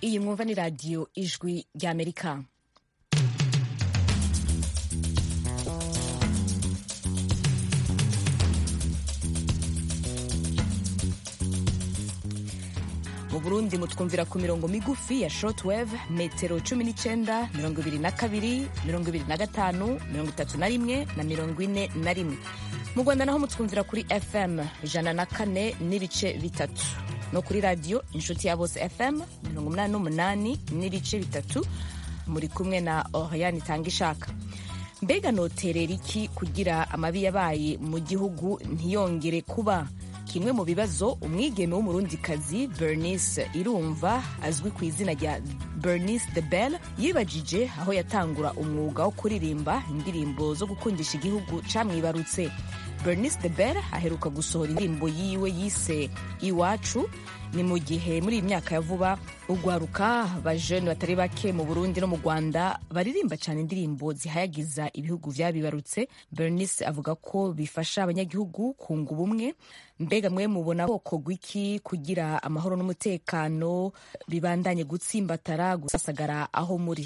iyi mwumva ni radiyo ijwi ry'amerika mu burundi mutwumvira ku mirongo migufi ya shortwave metero cumi n'icyenda mirongo ibiri na kabiri mirongo ibiri na gatanu mirongo itatu na rimwe na mirongo ine na rimwe mu rwanda naho mutwumvira kuri fm ijana na kane n'ibice bitatu no kuri radiyo inshuti ya bose fm mirongo umunani n'umunani n'ibice bitatu muri kumwe na oriane itanga ishaka mbega noterera iki kugira amabi yabaye mu gihugu ntiyongere kuba kimwe mu bibazo umwigeme w'umurundikazi bernice irumva azwi ku izina rya bernice the bell yibajije aho yatangura umwuga wo kuririmba indirimbo zo gukundisha igihugu camwibarutse bernice the bell aheruka gusohora indirimbo yiwe yise iwacu ni mu gihe muri iyi myaka ya vuba ugwaruka bajene batari bake mu burundi no mu rwanda baririmba cyane indirimbo zihayagiza ibihugu vyabibarutse bernice avuga ko bifasha abanyagihugu kunga ubumwe mbega mwe mubona bwoko gwiki kugira amahoro n'umutekano bibandanye gutsimbatara gusasagara aho muri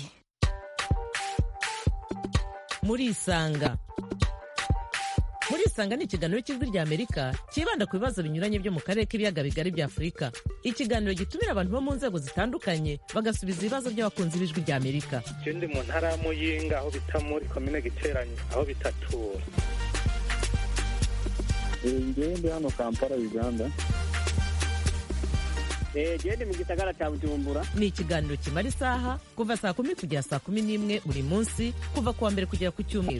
murisanga murisanga ni ikiganiro cy'ijwi rya amerika cyibanda ku bibazo binyuranye byo mu karere k'ibiyaga bigari bya afurika ikiganiro gitumira abantu bo mu nzego zitandukanye bagasubiza ibibazo by'abakunzi b'ijwi rya amerika je ndi mu ntara ya muyinga aho bita muri komine giteranyo aho bitatura ngewe ndi hano kampala uganda gende mu gisagara cya bujumbura ni ikiganiro kimara isaha kuva saa kumi kugera saa kumi n'imwe buri munsi kuva ku wa mbere kugera ku cyumweru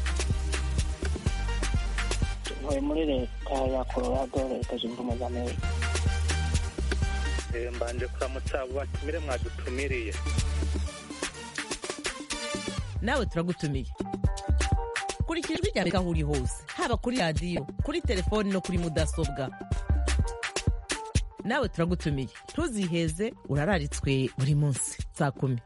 ntuye muri leta ya colorado leta zunze ubumwe za amerika Eh, mbanje kuramutsa abo batumire mwadutumiriye nawe turagutumiye kurikira ijwi rya amerika aho uri hose haba kuri radiyo kuri telefoni no kuri mudasobwa nawe turagutumiye ntuziheze urararitswe buri munsi saa kumi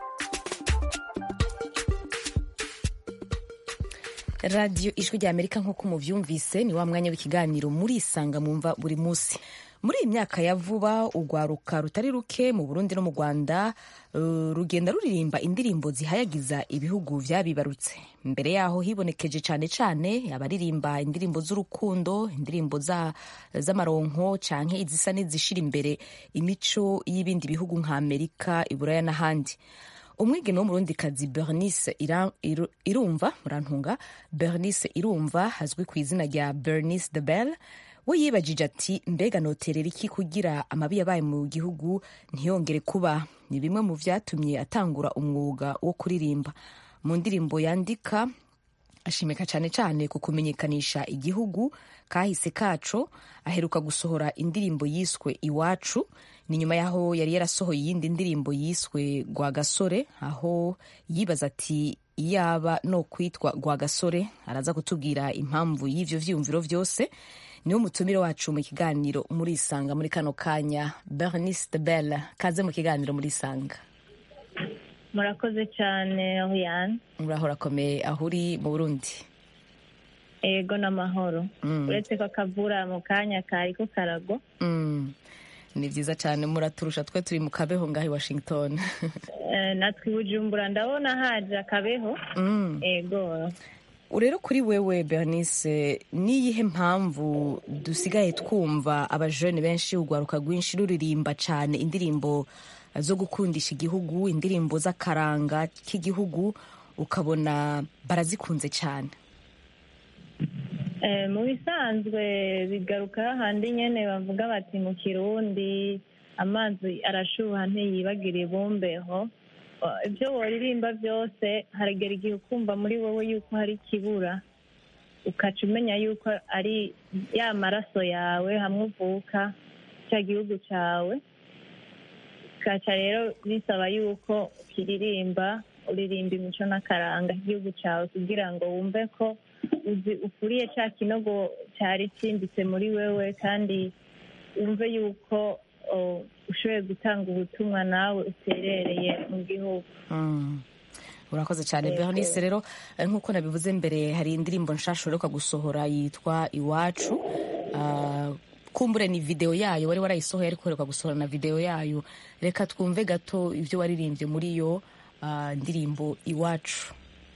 radiyo ijwi rya amerika nk'uko muvyumvise ni wa mwanya w'ikiganiro murisanga mumva buri munsi muri iyi myaka ya vuba urwaruka rutari ruke mu burundi no mu rwanda uh, rugenda ruririmba indirimbo zihayagiza ibihugu vyabibarutse mbere yaho hibonekeje cane cane abaririmba indirimbo z'urukundo indirimbo za- z'amaronko canke izisa n'izishira imbere imico y'ibindi bihugu nka amerika iburaya n'ahandi umwigeme w'umurundikazi bernice Ira- Iru- irumva murantunga bernice irumva azwi ku izina rya bernice the bell we yibajije ati mbega noterera iki kugira amabi yabaye mu gihugu ntiyongere kuba ni bimwe mu vyatumye atangura umwuga wo kuririmba mu ndirimbo yandika ashimika cyane cyane ku kumenyekanisha igihugu kahise kaco aheruka gusohora indirimbo yiswe iwacu ni nyuma y'aho yari yarasohoye iyindi ndirimbo yiswe rwagasore aho yibaza ati iyaba no kwitwa rwagasore araza kutubwira impamvu y'ivyo vyiyumviro vyose niwo mutumire wacu mu kiganiro murisanga muri kano kanya bernice de belle kaze mu kiganiro murisanga murakoze cyane Oriane muraho rakomeye aho uri mu burundi ego n'amahoro Mm. uretse ko akavura mu kanya kariko karagwa Mm. ni vyiza cyane muraturusha twe turi mu kabeho ngaho i washington Eh, natwe i bujumbura ndabona haje akabeho Mm. ego rero kuri wewe bernice niyihe mpamvu dusigaye twumva abajene benshi urwaruka rwinshi ruririmba cyane indirimbo zo gukundisha igihugu indirimbo z'akaranga k'igihugu ukabona barazikunze cyane Eh, mu bisanzwe bigaruka hahandi nyene bavuga bati mu kirundi amazi arashuha ntiyibagire ibumbeho Eh, ibyo woririmba byose haragera igihe ukumva muri wowe yuko hari ikibura ukaca umenya yuko ari ya maraso yawe hamwe uvuka cya gihugu cyawe ukaca rero bisaba yuko ukiririmba uririmba imico n'akaranga k'igihugu cyawe kugira ngo wumve ko uzi ukuriye cya kinogo cyari cyimbitse muri wewe kandi wumve yuko o, ushoboye gutanga ubutumwa nawe uterereye mu gihugu Mm. urakoze cyane Yego. bernice rero eh, nk'uko nabivuze mbere hari indirimbo nshasha uheruka gusohora yitwa iwacu Ah, kumbure ni video yayo wari warayisohoye ariko uheruka gusohora na video yayo reka twumve gato ibyo waririmbye muri iyo ah, ndirimbo iwacu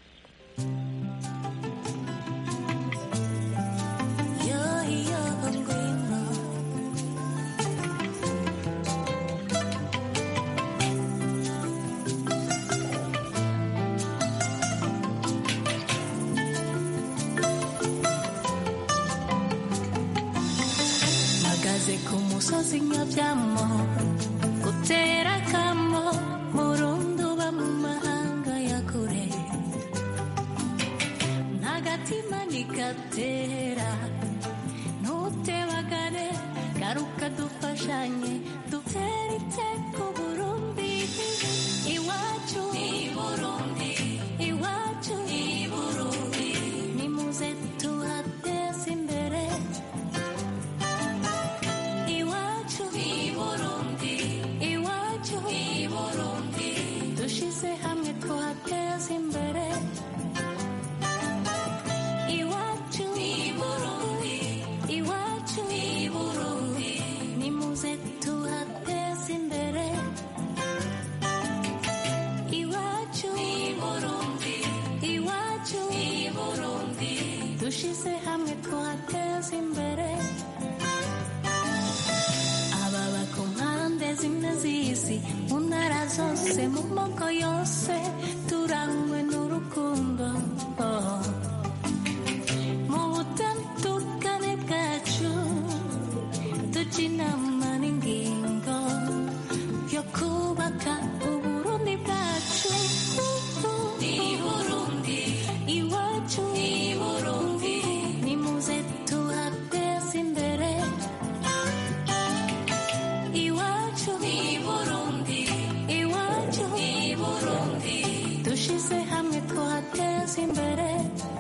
mpagaze ku musozi nyabyamo gutera akamo murundi uba mu mahanga ya kure ntagatima ntigatera ntutebagare garuka dufashanye dutere iteko burundi iwacu ni burundi iwacu ni burundi nimuze tuhateze imbere iwacu ni burundi iwacu ni burundi dushize hamwe tuhateze imbere iwacu ni burundi iwacu ni burundi nimuze tuhateze imbere iwacu ni burundi iwacu ni burundi dushize hamwe tuhateze imbere ababa ku mpande zimwe z'isi mu ntara zose mu moko yose turangwe n'urukundo oh. mu butandukane bwacu tujya inama n'ingingo yo kubaka uburundi bwacu ni burundi iwacu ni burundi nimuze tuhateze imbere iwacu ni burundi iwacu ni burundi dushize hamwe tuhateze imbere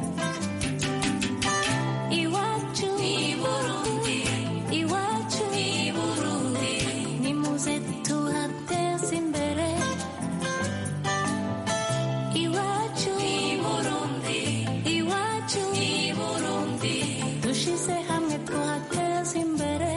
iwacu ni burundi iwacu ni burundi nimuze tuhateze imbere iwacu ni burundi iwacu ni burundi dushize hamwe tuhateze imbere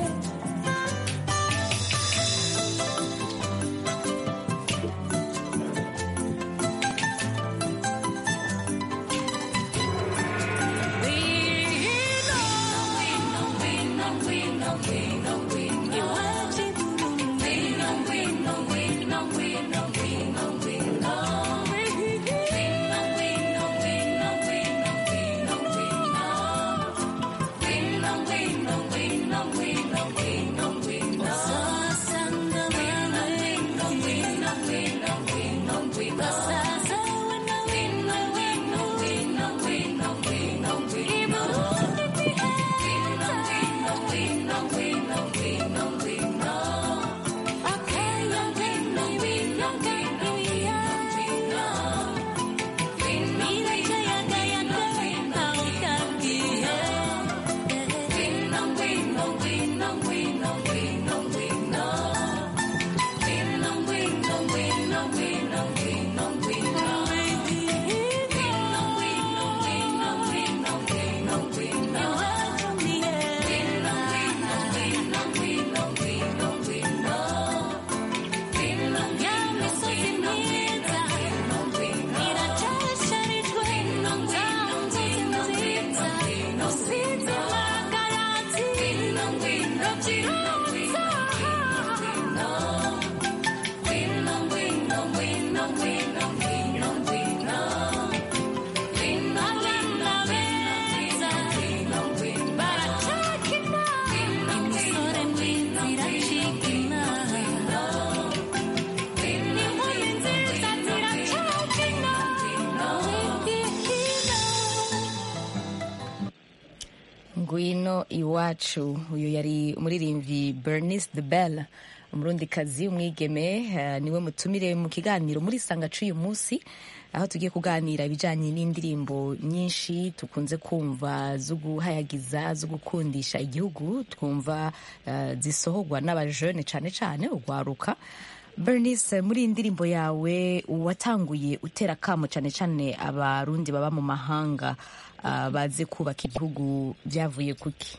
ngwino iwacu uyu yari umuririmbyi bernice de belle umurundikazi umwigeme eh, niwe mutumire mu kiganiro muri sanga c'uyu munsi aho tugiye kuganira ibijanye n'indirimbo nyinshi tukunze kumva zo guhayagiza zo gukundisha igihugu twumva eh, zisohorwa n'abajene cane cane urwaruka bernice muri iyi ndirimbo yawe watanguye utera kamo cane cane abarundi baba mu mahanga ah, baze kubaka igihugu byavuye kuki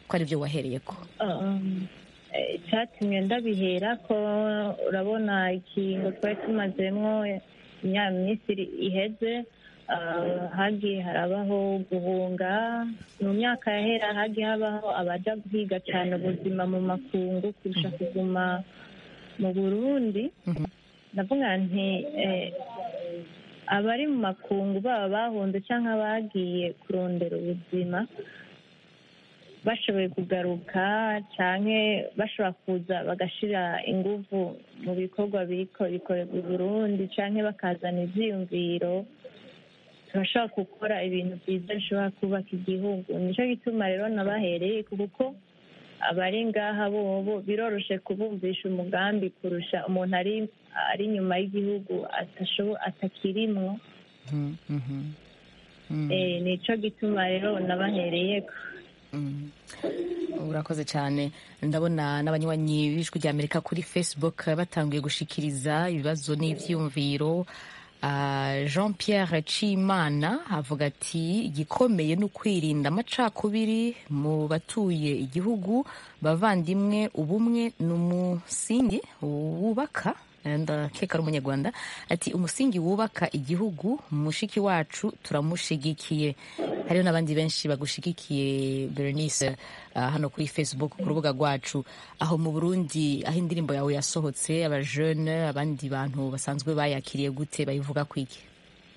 ko ari byo wahereyeko Um, eh, icyatumye ndabihera ko urabona ikingo twari tumazemo imyaka minsi iri- iheze ah, hagiye harabaho guhunga mu myaka yahera hagiye habaho abaja guhiga cyane ubuzima mu makungu kurusha kuguma mu burundi ndavuga nti eh, abari mu makungu baba bahunze cyangwa abagiye kurondera ubuzima bashoboye kugaruka cyane bashobora kuza bagashira ingufu mu bikorwa biriko bikorerwa i burundi cyane bakazana ivyiyumviro turashobora gukora ibintu byiza bishobora kubaka igihugu nicyo gituma rero nabahereye kuko abari ngaha bobo biroroshe kubumvisha umugambi kurusha umuntu ari ari inyuma y'igihugu atashobo- atakirimwo Mhm, mhm. Mm. Eh, nico gituma rero nabahereyeko Mm. urakoze cyane ndabona n'abanywanyi b'ijwi rya amerika kuri facebook batanguye gushikiriza ibibazo n'ivyiyumviro Ah, jean pierre cimana avuga ati igikomeye ni ukwirinda amacakubiri mu batuye igihugu bavandimwe ubumwe ni umusingi wubaka ndakeka ari umunyarwanda ati umusingi wubaka igihugu mushiki wacu turamushigikiye hariho n'abandi benshi bagushigikiye berenice ah, hano kuri facebook ku rubuga rwacu aho mu burundi aho indirimbo yawe yasohotse abajene abandi bantu basanzwe bayakiriye gute bayivuga kwiki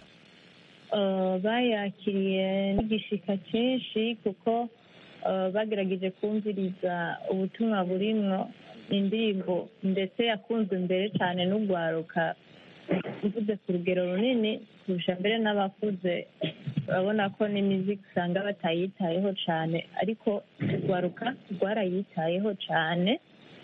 Uh, bayakiriye n'igishika cyinshi kuko uh, bagerageje kumviriza ubutumwa burimwo indirimbo ndetse yakunzwe mbere cyane n'ugwaruka mvuze ku rugero runini kurusha mbere n'abakuze urabona ko n'imiziki usanga batayitayeho cyane ariko urwaruka rwarayitayeho cyane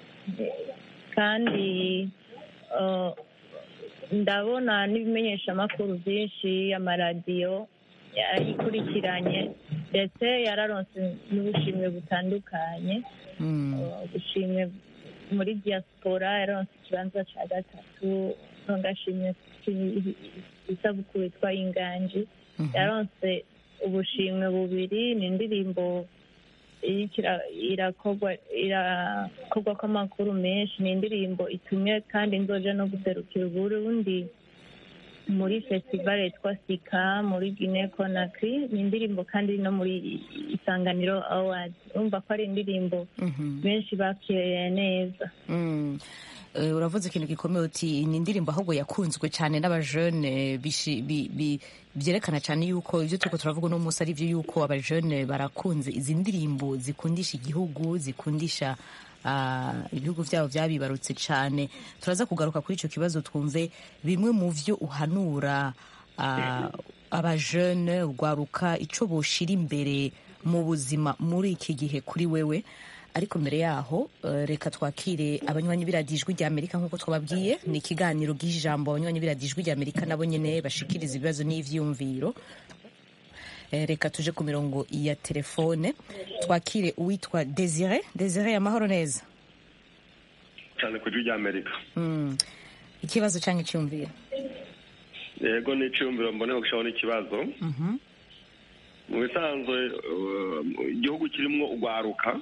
kandi uh, ndabona n'ibimenyeshamakuru byinshi amaradiyo yarayikurikiranye ndetse yararonse n'ubushimwe butandukanye Mm. Uh, ubushimwe muri diaspora yararonse ikibanza cya gatatu ntugashimwe isabukuru yitwa inganji yaronse ubushimwe bubiri ni indirimbo iriko ira- irakorwa irakorwa kw'amakuru menshi ni indirimbo itumye kandi nzoja no guserukira uburundi muri festival yitwa sika muri guinea conakry ni indirimbo kandi no muri isanganiro awards urumva ko ari indirimbo Mhm. benshi bakiriye neza Mm. Eh, uravuze ikintu gikomeye uti ni indirimbo ahubwo yakunzwe cyane n'abajene bishi- bi- bi- byerekana cyane yuko ibyo turiko turavuga uno munsi ari byo yuko abajene barakunze izi ndirimbo zikundisha igihugu zikundisha ah, ibihugu byabo byabibarutse cyane turaza kugaruka kuri icyo kibazo twumve bimwe mu byo uhanura ah, abajene urwaruka icyo boshira imbere mu buzima muri iki gihe kuri wewe ariko mbere yaho eh, reka twakire abanywanyi b'iradiyo ijwi rya amerika nk'uko twababwiye ni ikiganiro bw'ijambo abanywanyi b'iradiyo ijwi rya amerika nabo nyine bashikiriza ibibazo n'ivyiyumviro Eh, reka tuje ku mirongo ya telefone twakire uwitwa desire desire amahoro neza cyane ku ijwi ry'amerika Mm. ikibazo cyangwa icyumviro yego ni icyumviro mbone gushaho n'ikibazo Mhm. mu bisanzwe uh, igihugu kirimo ugwaruka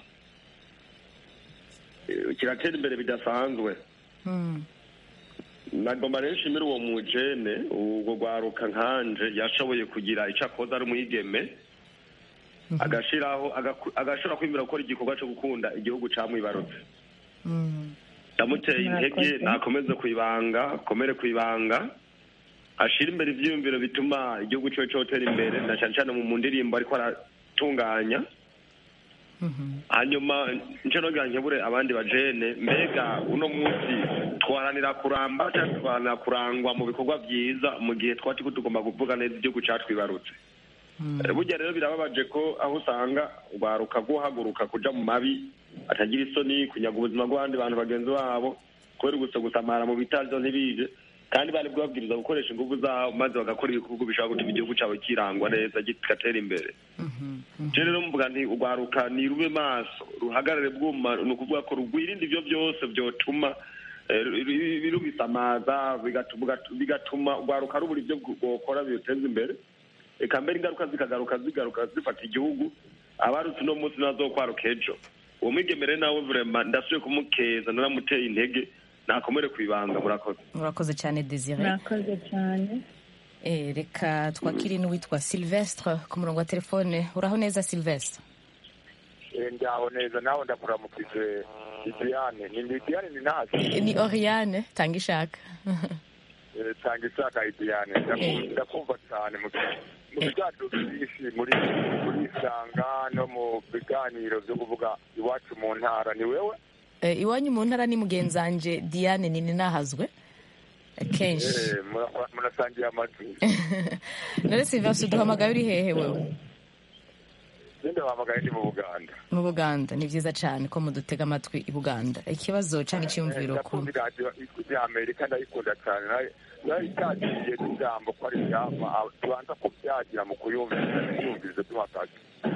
eh, kiratera imbere bidasanzwe Mm. nagomba rero nshimire uwo mujene ubwo gwaruka nkanje yashoboye kugira icyo akoze ari umwigeme agashiraho agaku- agashobora kwemera gukora igikorwa cyo gukunda igihugu camwibarutse Mm. ndamuteye intege Murakoze. nakomeze kwibanga akomere kwibanga ashira imbere ivyiyumviro bituma igihugu ciwe cotera imbere na cane cane mu mu ndirimbo ariko aratunganya Mhm. hanyuma nce nogira nkebure abandi bajene mbega uno munsi twaranira kuramba cyangwa twaranira kurangwa mu bikorwa vyiza mu gihe twaba turiko tugomba kuvuga neza igihugu catwibarutse Mm. Eh, burya rero birababaje ko aho usanga urwaruka rwohaguruka kuja mu mabi atagira isoni kunyaga ubuzima bw'abandi bantu bagenzi babo kubera gusa gusamara mu bitaryo ntibije kandi bari bwabwiriza gukoresha ingufu zabo maze bagakora ibikorwa bishobora gutuma igihugu cabo kirangwa neza kigatera imbere Mhm. je rero mvuga nti urwaruka ni rube maso ruhagarare bwuma ni ukuvuga ko rugwirinde ivyo byose vyotuma eh, ru- ru- rubisamaza bigatuma bigatuma urwaruka rubura ivyo rwokora biruteza imbere eka mbere ingaruka zikagaruka zigaruka zifata igihugu abarutse uno munsi ntazokwaruka ejo uwo mwigemere nawe vrema ndasubiye kumukeza naramuteye intege nakomere ku ibanga murakoze murakoze cyane desire murakoze cyane Eh, reka twakire n'uwitwa silvestre ku murongo wa telefone uraho neza silvestre ndaho neza nawe ndakuramukije Didiane ni Didiane ni nasi Eh, ni oriane tanga ishaka Eh, tanga ishaka Didiane Ndaku- ndakumva cyane mu mu biganiro byinshi muri muri isanga no mu biganiro byo kuvuga iwacu mu ntara ni wewe Eh, iwanyu mu ntara ni mugenzanje diane nini nahazwe Eh, kenshi Eh, mura- murasangiye amajwi none silvestre uduhamagaye uri hehe wewe ninde wahamagaye ndi mu Buganda mu buganda ni byiza cyane ko mudutega amatwi i buganda ikibazo cyangwa icyumviro ku ndakunda radiyo ijwi rya amerika ndayikunda cyane nayo nayo itagiriye n'ijambo ko ari iryama ah, tubanza kubyagira mu kuyumviriza ntitwumvirize tuhakaze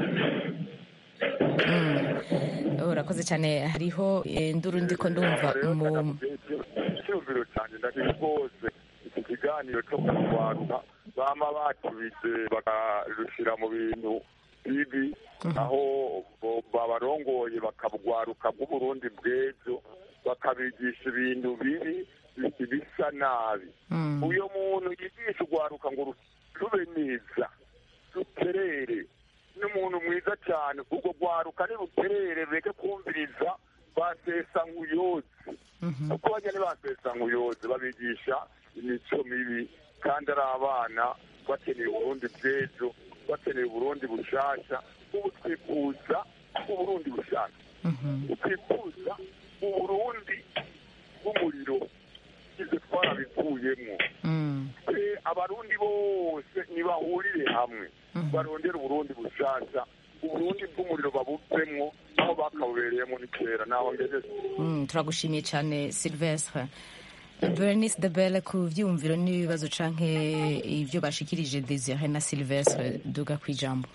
Mm. urakoze cyane hariho eh, nduru ndiko ndumva mu icyumviro cyane ndashima rwose iki kiganiro cyo kurwaruka bama batubije bakarushyira mu bintu bibi aho bo- babarongoye bakabwaruka bw'uburundi bw'ejo bakabigisha ibintu bibi bi- bisa nabi uyo muntu yigisha urwaruka ngo ru- rube neza ruterere n'umuntu mwiza cyane ubwo rwaruka niruterere rureke kumviriza basesa nk'uyozi kuko bajya ntibasesa nk'uyozi babigisha imico mibi kandi ari abana bakeneye uburundi bw'ejo bakeneye uburundi bushasha ubu twifuza uburundi bushasha twifuza uburundi bw'umuriro ibyo twarabivuyemo Eh, abarundi bose nibahurire hamwe barondere uburundi bushasha uburundi bw'umuriro babuvemwo aho bakabubereyemo ni kera naho ngejeje Mm, turagushimiye cyane silvestre bernice de belle ku byiyumviro n'ibibazo canke ibyo bashikirije desire na silvestre duga ku ijambo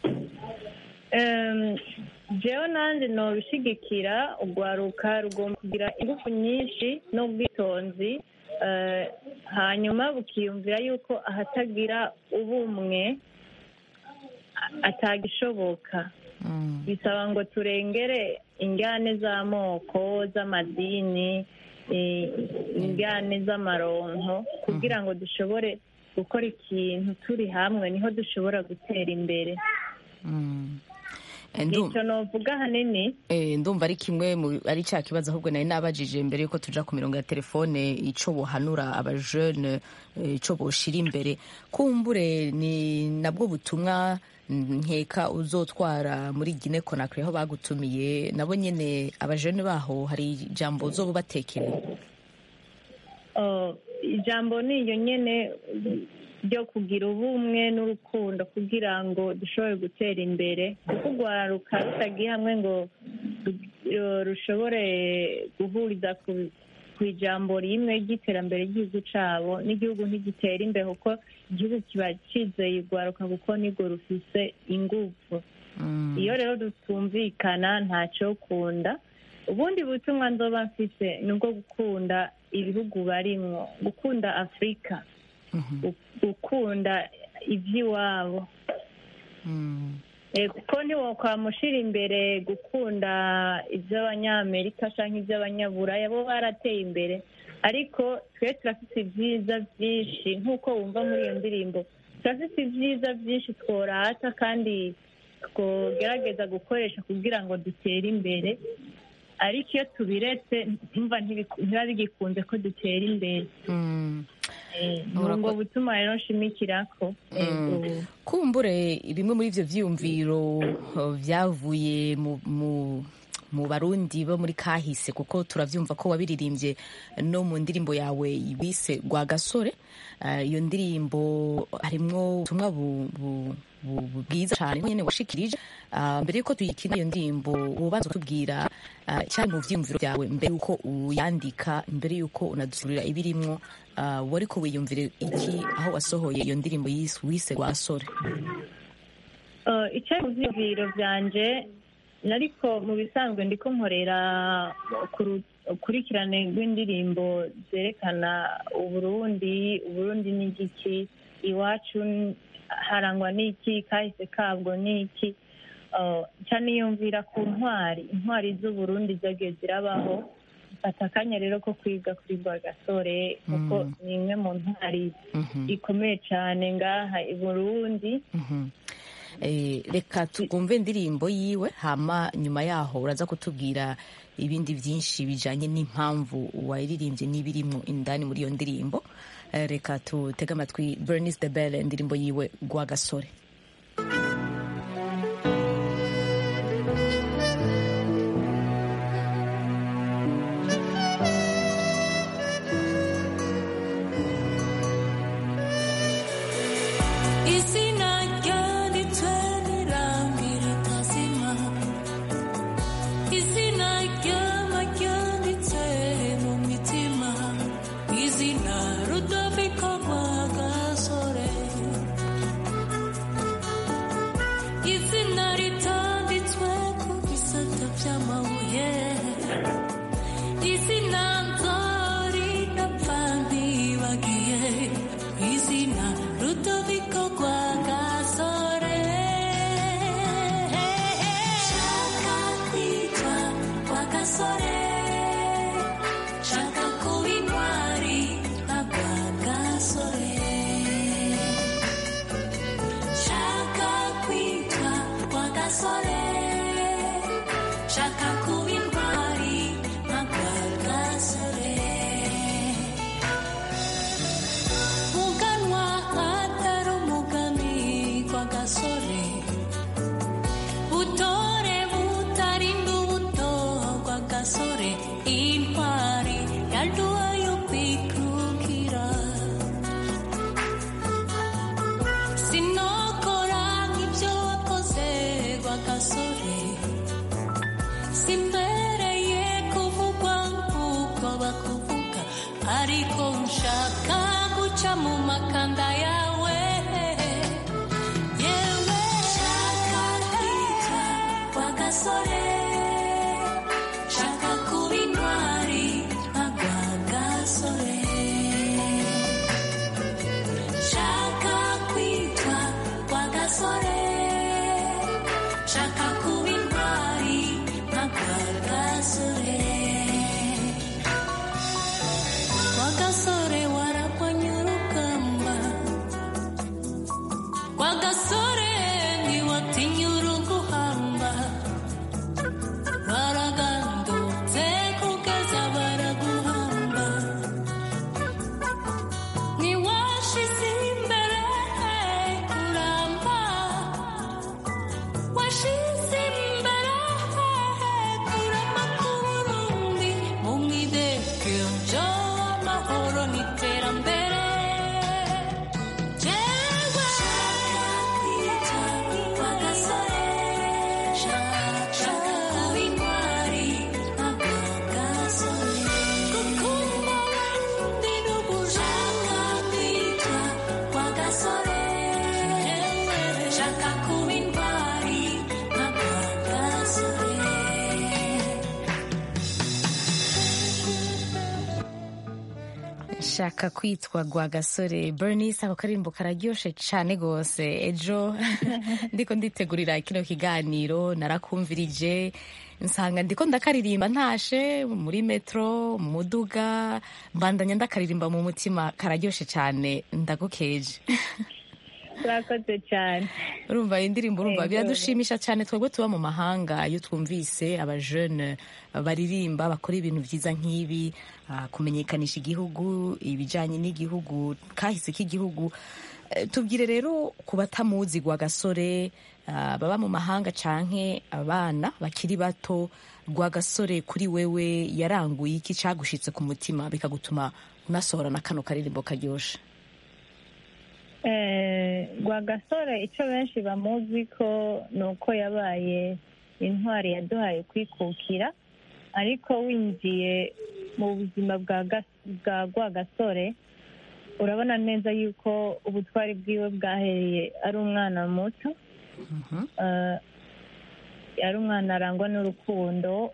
Em, jewe nanjye nobishigikira urwaruka rugomba kugira ingufu nyinshi n'ubwitonzi eh, hanyuma bukiyumvira yuko ahatagira ubumwe a- atagishoboka bisaba ngo turengere ingane z'amoko z'amadini eh, ingane z'amaronko kugira ngo dushobore gukora ikintu turi hamwe niho dushobora gutera imbere Eh, ndum- icyo novuga ahanini Eh, ndumva ari kimwe mu ari cya kibazo ahubwo nari nabajije mbere yuko tuja ku mirongo ya telefone ico bohanura abajene eh, ico boshira imbere kumbure ni nabwo butumwa mm, nkeka uzotwara muri Guinea Conakry aho bagutumiye nabo nyene abajene baho hari ijambo uzobubatekereye Oh, ijambo ni iyo nyene ryo kugira ubumwe n'urukundo kugira ngo dushobore gutera imbere kuko urwaruka rutagiye hamwe ngo ru- rushobore guhuriza ku ku ijambo rimwe ry'iterambere ry'igihugu cyabo n'igihugu ntigitera imbere kuko igihugu kiba cyizeye urwaruka kuko nirwo rufise ingufu iyo rero rutumvikana ntacyo kunda ubundi butumwa nzoba mfise ni ubwo gukunda ibihugu barimwo gukunda afurika gu- gukunda iby'iwabo Eh, kuko ntiwokwamushira imbere gukunda iby'abanyamerika cyangwa iby'abanyaburaya bo barateye imbere ariko twe turafite ibyiza byinshi nk'uko wumva muri iyo ndirimbo turafite ibyiza byinshi tworata kandi twogerageza gukoresha kugira ngo dutere imbere ariko iyo tubiretse ntumva ntibiku- ntibiba bigikunze ko dutera imbere Eh, ni ubwo butuma rero nshimikirako Mm. kumbure bimwe muri ivyo vyiyumviro uh, vyavuye mu, mu mu barundi bo muri kahise kuko turavyumva ko wabiririmbye no mu ndirimbo yawe bise Rwagasore Uh, iyo ndirimbo harimwo ubutumwa bu- bu- bu- bu- bwiza cyane nyene washikirije Uh, mbere yuko tuyikina iyo ndirimbo ubanza kutubwira uh, cyari mu vyiyumviro vyawe mbere yuko uyandika mbere yuko unadusurira ibirimwo uh, wariko wiyumvire iki aho wasohoye iyo ndirimbo yise wise Rwasore Eh, icyari mu byiyumviro byanje nariko mu bisanzwe ndiko nkorera ku ru- ukurikirane rw'indirimbo zerekana uburundi uburundi ni igiki iwacu n- harangwa n'iki kahise kabwo ni iki uh, nca niyumvira ku ntwari intwari z'uburundi zagiye zirabaho mfata akanya rero ko kwiga kuri rwagasore kuko Mm. ni imwe mu ntwari Mhm. ikomeye cyane ngaha i burundi Mhm. Eh, reka twumve indirimbo yiwe hama nyuma yaho uraza kutubwira ibindi byinshi bijanye n'impamvu wayiririmbye n'ibirimwo indani muri iyo ndirimbo Eh, reka tutege amatwi bernice de belle indirimbo yiwe rwagasore izina ryanditswe n'irangi ritazima izina ryama ryanditse mu mitima izina rudoviko rwagasore izina ritanditswe ku bisate by'amabuye izina nzari napfa ntibagiye izina rudoviko rwagasore shaka kwitwa rwagasore shaka kuba intwari nka rwagasore shaka kwitwa rwagasore shaka kuba intwari nka rwagasore muganwa atari umugani rwagasore butore butarinda ubuto rwagasore intwari yaduha yo kwikukira sinokora nk'ibyo wakoze rwagasore simbereye kuvugwa nk'uko bakuvuga ariko nshaka guca mu makanda yawe yewe shaka kwitwa rwagasore shaka kuba intwari nka rwagasore shaka kwitwa rwagasore shaka kuba intwari nka rwagasore rwagasore waragwanye urugamba rwagasore ntiwatinya uruguhamba baragandutse kugeza baraguhamba ntiwashize imbere kuramba washize imbere kurama k'uburundi mu mwidegemvyo amahoro n'iterambere jewe kwita rwagasore shaka kuba intwari nka rwagasore gukunda abandi n'ugushaka kwitwa rwagasore shaka kuba intwari nka rwagasore nshaka kwitwa rwagasore bernice ako karirimbo kararyoshe cyane rwose ejo ndiko nditegurira kino kiganiro narakumvirije nsanga ndiko ndakaririmba ntashe muri metro mu muduga mbandanya ndakaririmba mu mutima kararyoshe cyane ndagukeje urakoze cyane urumva iyi ndirimbo urumva Yego. biradushimisha cyane twebwe tuba mu mahanga iyo twumvise abajene baririmba bakora ibintu byiza nk'ibi ah, kumenyekanisha igihugu ibijyanye n'igihugu kahise k'igihugu Eh, tubwire rero ku batamuzi rwagasore ah, baba mu mahanga canke abana bakiri bato rwagasore kuri wewe yaranguye iki cagushitse ku mutima bikagutuma unasohora na kano karirimbo karyoshe Eh, rwagasore icyo benshi bamuzi ko ni uko yabaye intwari yaduhaye kwikukira ariko winjiye mu buzima bwa Gas- bwa rwagasore urabona neza yuko ubutwari bwiwe bwahereye ari umwana muto Eh, yari umwana arangwa n'urukundo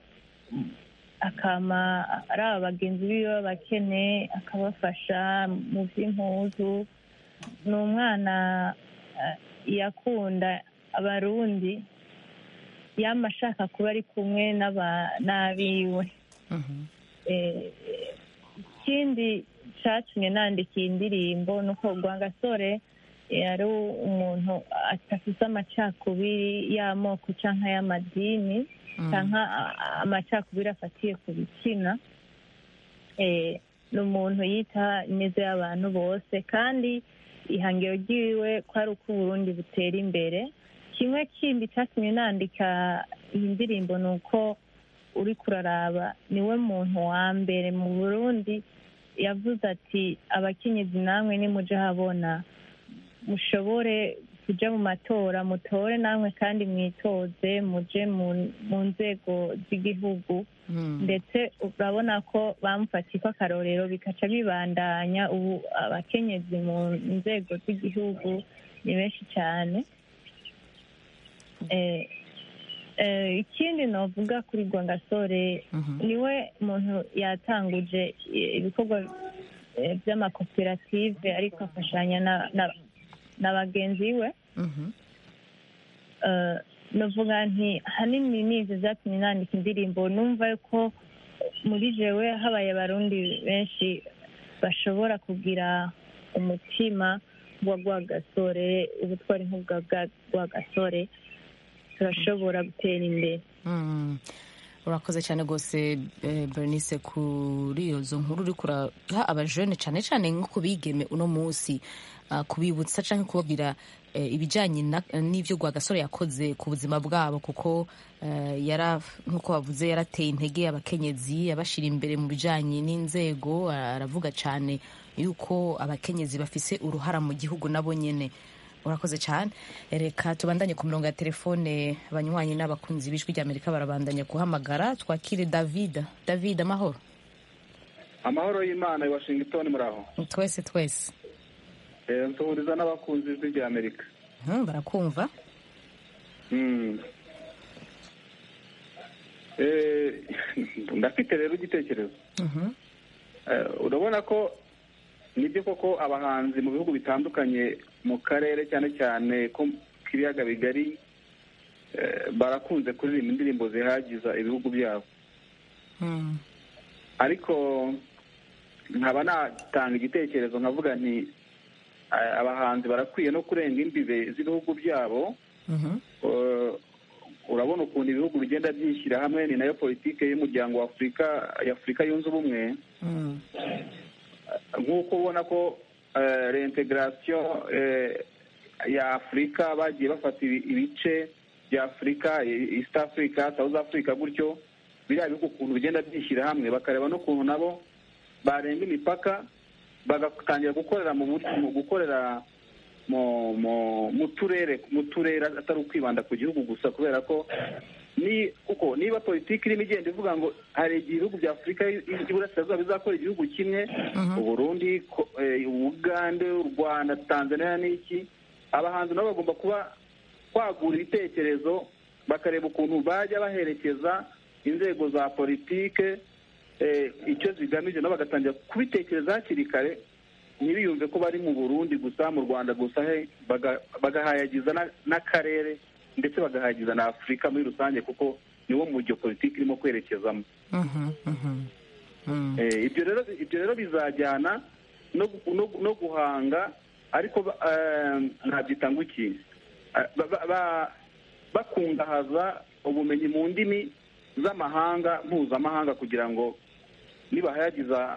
akama ari aba bagenzi biwe b'abakene akabafasha mu by'impuzu ni umwana eh, yakunda abarundi yama ashaka kuba ari kumwe n'aba- n'abiwe Eh, ikindi cyatumye nandika iyi ndirimbo ni uko rwangasore yari umuntu adafite amacakubiri y'amoko cyangwa y'amadini cyangwa amacakubiri afatiye ku bitsina Eh, ni umuntu yita neza y'abantu bose kandi ihangiro ryiwe ko ari uko uburundi butera imbere kimwe kindi cyatumye nandika iyi ndirimbo ni uko uri kuraraba niwe muntu wa mbere mu burundi yavuze ati abakenyezi namwe nimuje habona mushobore kuja mu matora mutore namwe kandi mwitoze muje mu- mu nzego z'igihugu ndetse urabona ko bamufatiye ko akarorero bikaca bibandanya ubu abakenyezi mu nzego z'igihugu ni benshi cyane Eh, eh, ikindi novuga kuri rwangasore niwe muntu yatanguje eh, ibikorwa eh, by'amakoperative ariko afashanya na- na- na bagenzi we Eh, novuga nti hanini nizi zatumye nandika indirimbo numva ko muri jewe habaye abarundi benshi bashobora kugira umutima wa rwagasore ubutwari nk'ubwa bwa rwagasore turashobora gutera imbere Mm. urakoze cyane rwose eh, bernice kuri izo nkuru uri kuraha abajene cyane cyane nko kubigeme uno munsi ah, kubibutsa cyangwa kubabwira eh, ibijyanye na- n'ibyo rwagasore yakoze ku buzima bwabo kuko eh, yara nk'uko bavuze yarateye intege abakenyezi abashyira imbere mu bijyanye n'inzego aravuga cyane yuko abakenyezi bafise uruhara mu gihugu nabo nyine urakoze cyane reka tubandanye ku mirongo ya telefone abanywanyi n'abakunzi b'ijwi ry'amerika barabandanya guhamagara twakire david david amahoro amahoro y'imana i washington muraho twese twese Eh, nsuhuriza n'abakunzi b'ijwi rya amerika Hmm, barakumva Mm. Eh, ndafite rero igitekerezo Mhm. Eh, urabona ko nibyo koko abahanzi mu bihugu bitandukanye mu karere cyane cyane ko k'ibiyaga bigari eh, barakunze kuririmba indirimbo zihagiza ibihugu byabo Hmm. ariko nkaba natanga igitekerezo nkavuga nti eh, abahanzi barakwiye no kurenga imbibe z'ibihugu byabo Mhm. Eh, urabona ukuntu ibihugu bigenda byishyira hamwe ni nayo politike y'umuryango wa afurika y'afurika yunze ubumwe Hmm. nk'uko ubona ko eh, reintegration eh, ya afurika bagiye bafata ibi- ibice bya afurika eh, east africa south africa gutyo biriya bihugu ukuntu bigenda byishyira hamwe bakareba n'ukuntu nabo barenga imipaka bagatangira gukorera mu buryo mu gukorera mu mu mu turere mu turere atari ukwibanda ku gihugu gusa kubera ko ni kuko niba politiki irimo igenda ivuga ngo hari igihe ibihugu bya afurika y'iburasirazuba bizakora igihugu kimwe uburundi ko- eh, ubugande u rwanda tanzania n'iki abahanzi nabo bagomba kuba kwagura ibitekerezo bakareba ukuntu bajya baherekeza inzego za politike eh, icyo zigamije nabo bagatangira kubitekereza hakiri kare ntibiyumve ko bari mu burundi gusa mu rwanda gusa he baga- bagahayagiza na- n'akarere ndetse bagahayagiza na afurika muri rusange kuko niwo mujyo politiki irimo kwerekezamo Mhm. Mhm. Hmm. Eh, ibyo rero ibyo rero bizajyana no gu- no gu- no guhanga ariko ba- eh, nabyita ngo iki Eh, ba- ba- ba- bakungahaza ubumenyi mu ndimi z'amahanga mpuzamahanga kugira ngo nibahayagiza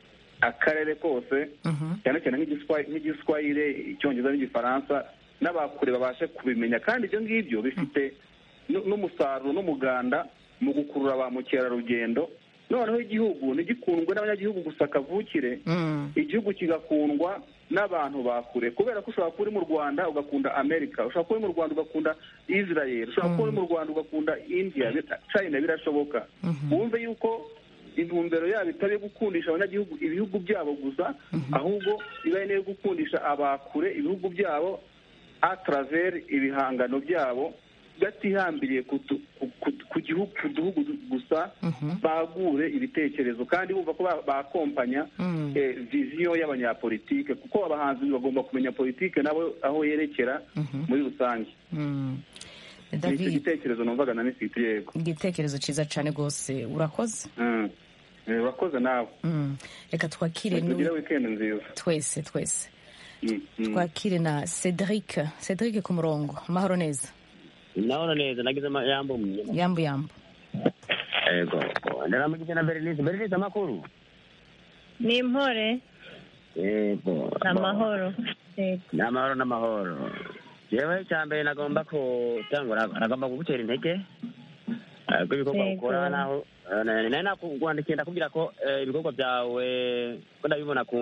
akarere kose Mhm. cyane cyane nk'igiswa- nk'igiswahire icyongereza n'igifaransa n'abakure babashe kubimenya kandi ibyo ngibyo bifite nu- n'umusaruro n'umuganda mu gukurura ba mukerarugendo noneho igihugu ntigikundwe n'abanyagihugu gusa kavukire Hmm. igihugu kigakundwa n'abantu bakure kubera ko ushobora kuba uri mu rwanda ugakunda amerika ushobora kuba uri mu rwanda ugakunda israel ushobora kuba uri mu rwanda ugakunda india bita- china birashoboka wumve yuko intumbero yabo itari iyo gukundisha abanyagihugu ibihugu byabo gusa ahubwo iba ari n'iyo gukundisha abakure ibihugu byabo a travers ibihangano byabo batihambiriye ku tu- ku- ku- ku gihugu ku duhugu gusa bagure ibitekerezo kandi bumva ko ba- bakompanya Mm. eh, viziyo y'abanyapolitike kuko abahanzi bagomba kumenya politike nabo aho yerekera muri rusange Hmm. nicyo david gitekerezo numvaga na nisiti yego igitekerezo cyiza cyane rwose urakoze Mm. Eh, urakoze nawe Mm. reka twakire nu- tugire wikendi nziza twese twese Mm, mm. twakire na cedric cedric ku murongo amahoro neza ndabona neza nagize yambo yambu yambu yego ndaramugije na berenice berenice amakuru ni impore yego ni amahoro Yego. ni amahoro n'amahoro yewe icya mbere nagomba kutangura nagomba kugutera intege eh, ko ibikorwa Yego. ukora naho eh, nari nakwandikiye ndakubwira ko eh, ibikorwa byawe ko ndabibona ku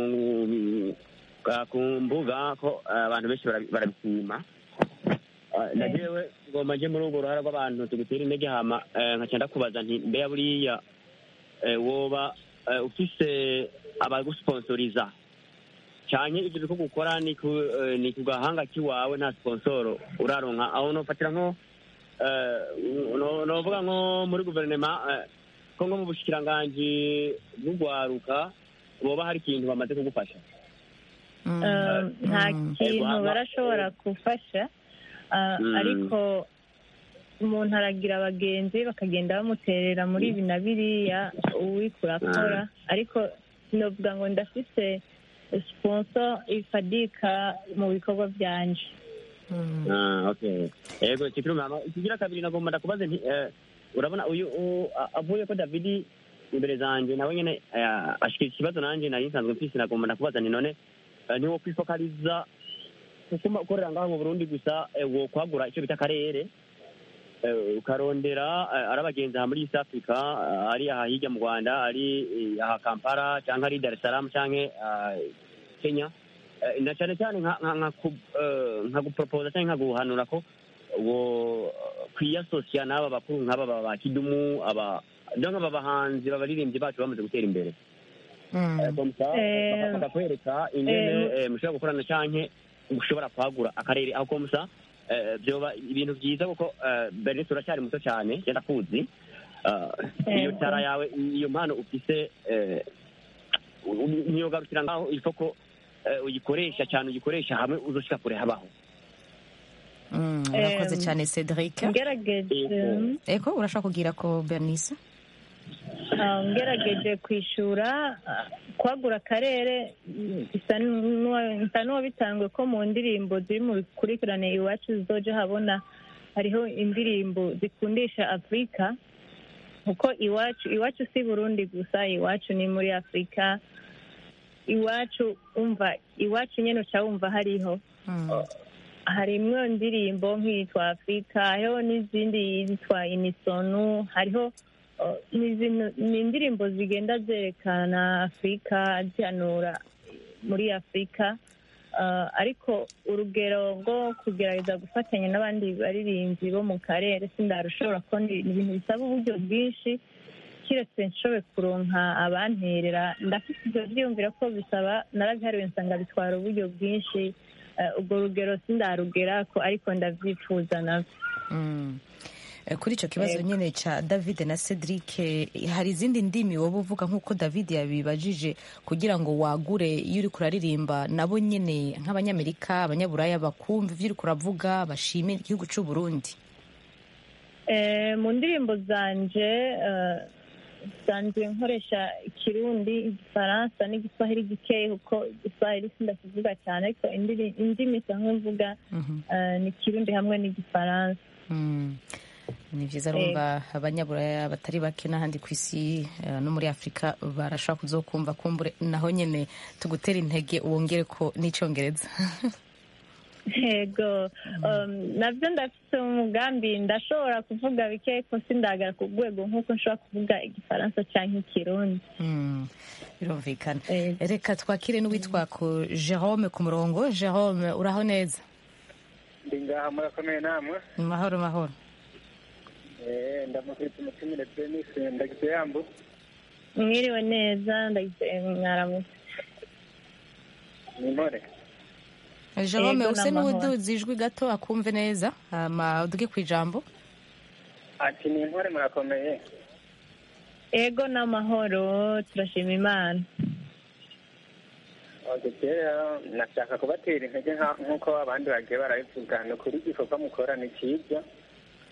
ka- ku mbuga ko eh, abantu benshi barabi- barabishima Eh, na jewe ngomba nje muri urwo ruhara rw'abantu tugutera intege hama eh, nkaca ndakubaza nti mbeya buriya eh, woba eh, ufise abagusponsorisa cyane ibyo bikorwa ukora ni ku eh, ni ku gahanga k'iwawe nta sponsoro uraronka aho nofatira nko eh, no- novuga nko muri guverinoma eh, ko nko mu bushikiranganji bw'urwaruka boba hari ikintu bamaze kugufasha Eh, nta kintu Ego, barashobora gufasha ah, Mm. ariko umuntu aragira abagenzi bakagenda bamuterera muri ibi na biriya uwikura akora ariko sinovuga ngo ndafise sponsor ifadika mu bikorwa byanje Ah, okay yego kikiruma ikigira kabiri nagomba ndakubaze nti eh, urabona uyu u- a- avuye ko davidi imbere zanje nawe nyene eh, ashikira ikibazo nanje nari nsanzwe mfise nagomba ndakubaza nti none eh, niwo kwifokaliza kuguma ukorera ngaho mu burundi gusa eh, wo kwagura icyo bita akarere eh, ukarondera eh, ari abagenzi aha muri east africa eh, ari aha hirya mu rwanda ari eh, aha kampala cyangwa ari dar es salaam cyangwa eh, kenya Eh, na cyane cyane nka nka nka ku- eh, nka guporopoza cyangwa nka guhanura ko wo kwiyasosiya n'aba bakuru nk'aba ba- ba kidumu aba donc aba bahanzi babaririmbyi bacu bamaze gutera imbere Eh, comme ça, Eh, bakakwereka ingene eh, eh, mushobora gukorana canke mushobora kwagura akarere aho komusa byoba ibintu byiza kuko eh, bernice uracyari muto cyane genda kuzi Eh, iyo Yego. tara yawe iyo mpano ufise eh, u- ntiyogarukira ngaho ifo ko eh, uyikoresha cyane uyikoresha hamwe uzoshika kure habaho Mm, urakoze Em, cyane cedric ngerageje eko urashaka kugira ko bernice Ah, ngerageje kwishura ah, kwagura akarere mm, bisa n'uwa- bisa n'uwabitangwe ko mu ndirimbo ziri mu bikurikirane iwacu zizoja habona hariho indirimbo zikundisha afurika kuko iwacu iwacu si burundi gusa iwacu ni muri afurika iwacu umva iwacu nyine uca wumva hariho harimwo indirimbo nk'iyitwa afurika hariho n'izindi yitwa inisonu hariho uh, ni zino- ni indirimbo zigenda zerekana afurika zihanura muri afurika Uh, ariko urugero rwo kugerageza gufatanya n'abandi baririmbyi bo mu karere sindarushobora ko ni ni ibintu bisaba uburyo bwinshi kiretse nshoboye kuronka abanterera ndafite ibyo byiyumvira ko bisaba narabihariwe nsanga bitwara uburyo bwinshi Eh, ubwo rugero sindarugera ko ariko ndabyifuza nabyo Mm. Eh, kuri icyo kibazo Yego. nyine cya david na cedric eh, hari izindi ndimi woba uvuga nk'uko david yabibajije kugira ngo wagure iyo uri kuraririmba nabo nyine nk'abanyamerika abanyaburaya bakumva ibyo uri kuravuga bashimira igihugu cy'u burundi Eh, mu ndirimbo zanje eh, nsanzwe nkoresha ikirundi igifaransa n'igiswahili gikeya kuko igiswahili sindakivuga cyane ariko indiri- indimi nsanzwe mvuga eh, ni ikirundi hamwe n'igifaransa Mm. ni byiza Yego. rumva abanyaburaya batari bake n'ahandi ku isi eh, no muri afurika barashobora kuzokumva kumbure naho nyine tugutera intege wongere ko n'icyongereza yego um, nabyo ndafite umugambi ndashobora kuvuga bike ko sindagara ku rwego nk'uko nshobora kuvuga igifaransa cyangwa ikirundi Mm, birumvikana reka twakire n'uwitwa ku jerome ku murongo jerome uraho neza ndi ngaha murakomeye namwe ni mahoro mahoro Eh, ndamukubita umutumire denise ndagize yambu mwiriwe neza ndagize mwaramutse ni mpore jerome Yego, use n'amahoro. n'uduzi ijwi gato akumve neza hama uduge ku ijambo ati ni mpore murakomeye ego n'amahoro turashima imana Okay, kera nashaka kubatera intege nka- nk'uko abandi bagiye barabivuga ni ukuri igikorwa mukora ni cyiza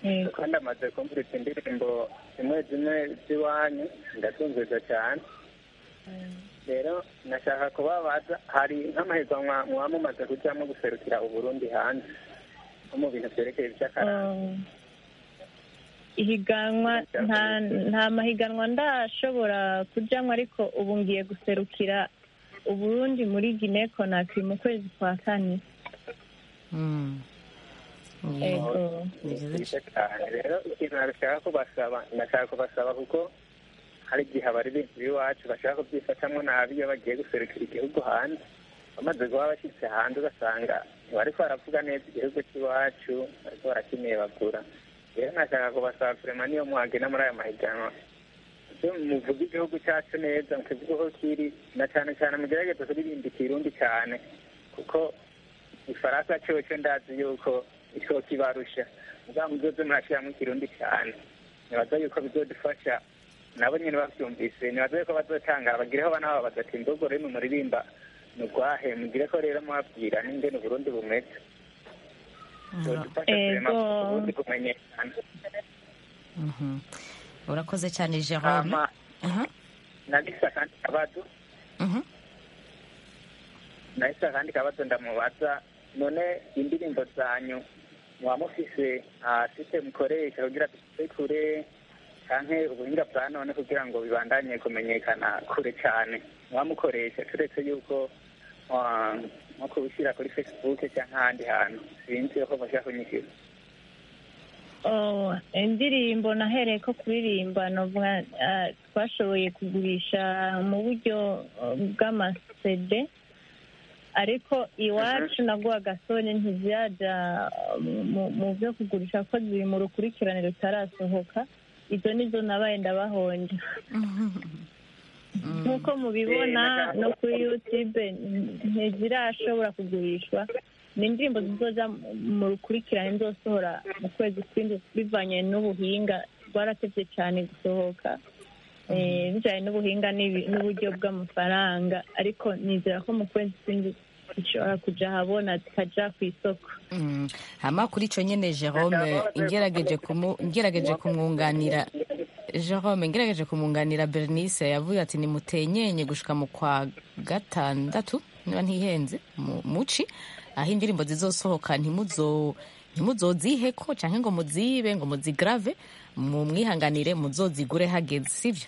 kandi amaze kumviriza indirimbo zimwe zimwe z'iwanyu ndatunzeza cyane rero nashaka kubabaza hari nk'amahiganwa muba mumaze kujyamo guserukira uburundi hanze nko mu bintu byerekeye iby'akaranga ihiganwa nta nta mahiganwa ndashobora kujyamo ariko ubu ngiye guserukira uburundi muri gine konakiri mu kwezi kwa kane Ego. byiza cyane rero ikintu nashaka kubasaba ndashaka kubasaba kuko hari igihe abaririmbyi b'iwacu bashaka kubyifatamo nabi iyo bagiye guserukira igihugu hanze bamaze kuba bashyitse hanze ugasanga ntibariko baravuga neza igihugu cy'iwacu bariko barakinebagura rero nashaka kubasaba kurema niyo muhagena muri aya mahiganwa ibyo muvuga igihugu cyacu neza mukivuga ko kiri na cyane cyane mugerageze kuririmba ikirundi cyane kuko ifaransa cyoco ndazi yuko ico kibarusha mugabo muzoze murashiramo ikirundi cyane nibaza yuko bizodufasha nabo nyene bavyumvise nibaza yuko bazotangara bagireho banababaza ati mbogo rero muririmba mugwahe mugire ko rero mwabwira n'ingene uburundi bumeze bizodufasha kurema Ego. uburundi kumenyekana Mhm. urakoze cyane jerome hama Aha. nagisa kandi kabazo Mhm. nahise akandi kabazo ndamubaza none indirimbo zanyu muba mufise site mukoresha kugira dushike kure canke ubuhinga bwa none kugira ngo bibandanye kumenyekana kure cane muba mukoresha turetse yuko ah, nko kubishyira kuri facebook canke ahandi hantu sinzi ko mushaka kunyishyura Oh, indirimbo nahereye ko kuririmba novuga ah, twashoboye kugurisha mu buryo ah, bw'amasede ariko iwacu nabwo agasone ntiziraja ah, mu- mu byo kugurisha ko ziri mu rukurikirane rutarasohoka izo nizo nabaye ndabahonja nk'uko mubibona no kuri youtube ntizirashobora kugurishwa ni indirimbo zizoja mu rukurikirane nzosohora mu kwezi kw'indwi bivanye n'ubuhinga rwaratevye cyane gusohoka eh, bijanye n'ubuhinga n'ibi- n'uburyo bw'amafaranga ariko nizera ko mu kwezi kw'indwi zishobora kuja ahabona zikaja ku isoko Mm. hama kuri ico nyene jerome ngerageje kumu- ngerageje kumwunganira jerome ngerageje kumwunganira bernice yavuze ati nimutenyenye gushika mu kwa gatandatu niba ntihenze mu- muci aho indirimbo zizosohoka ntimuzo ntimuzoziheko canke ngo muzibe ngo muzigrave mu mwihanganire muzozigure hageze sivyo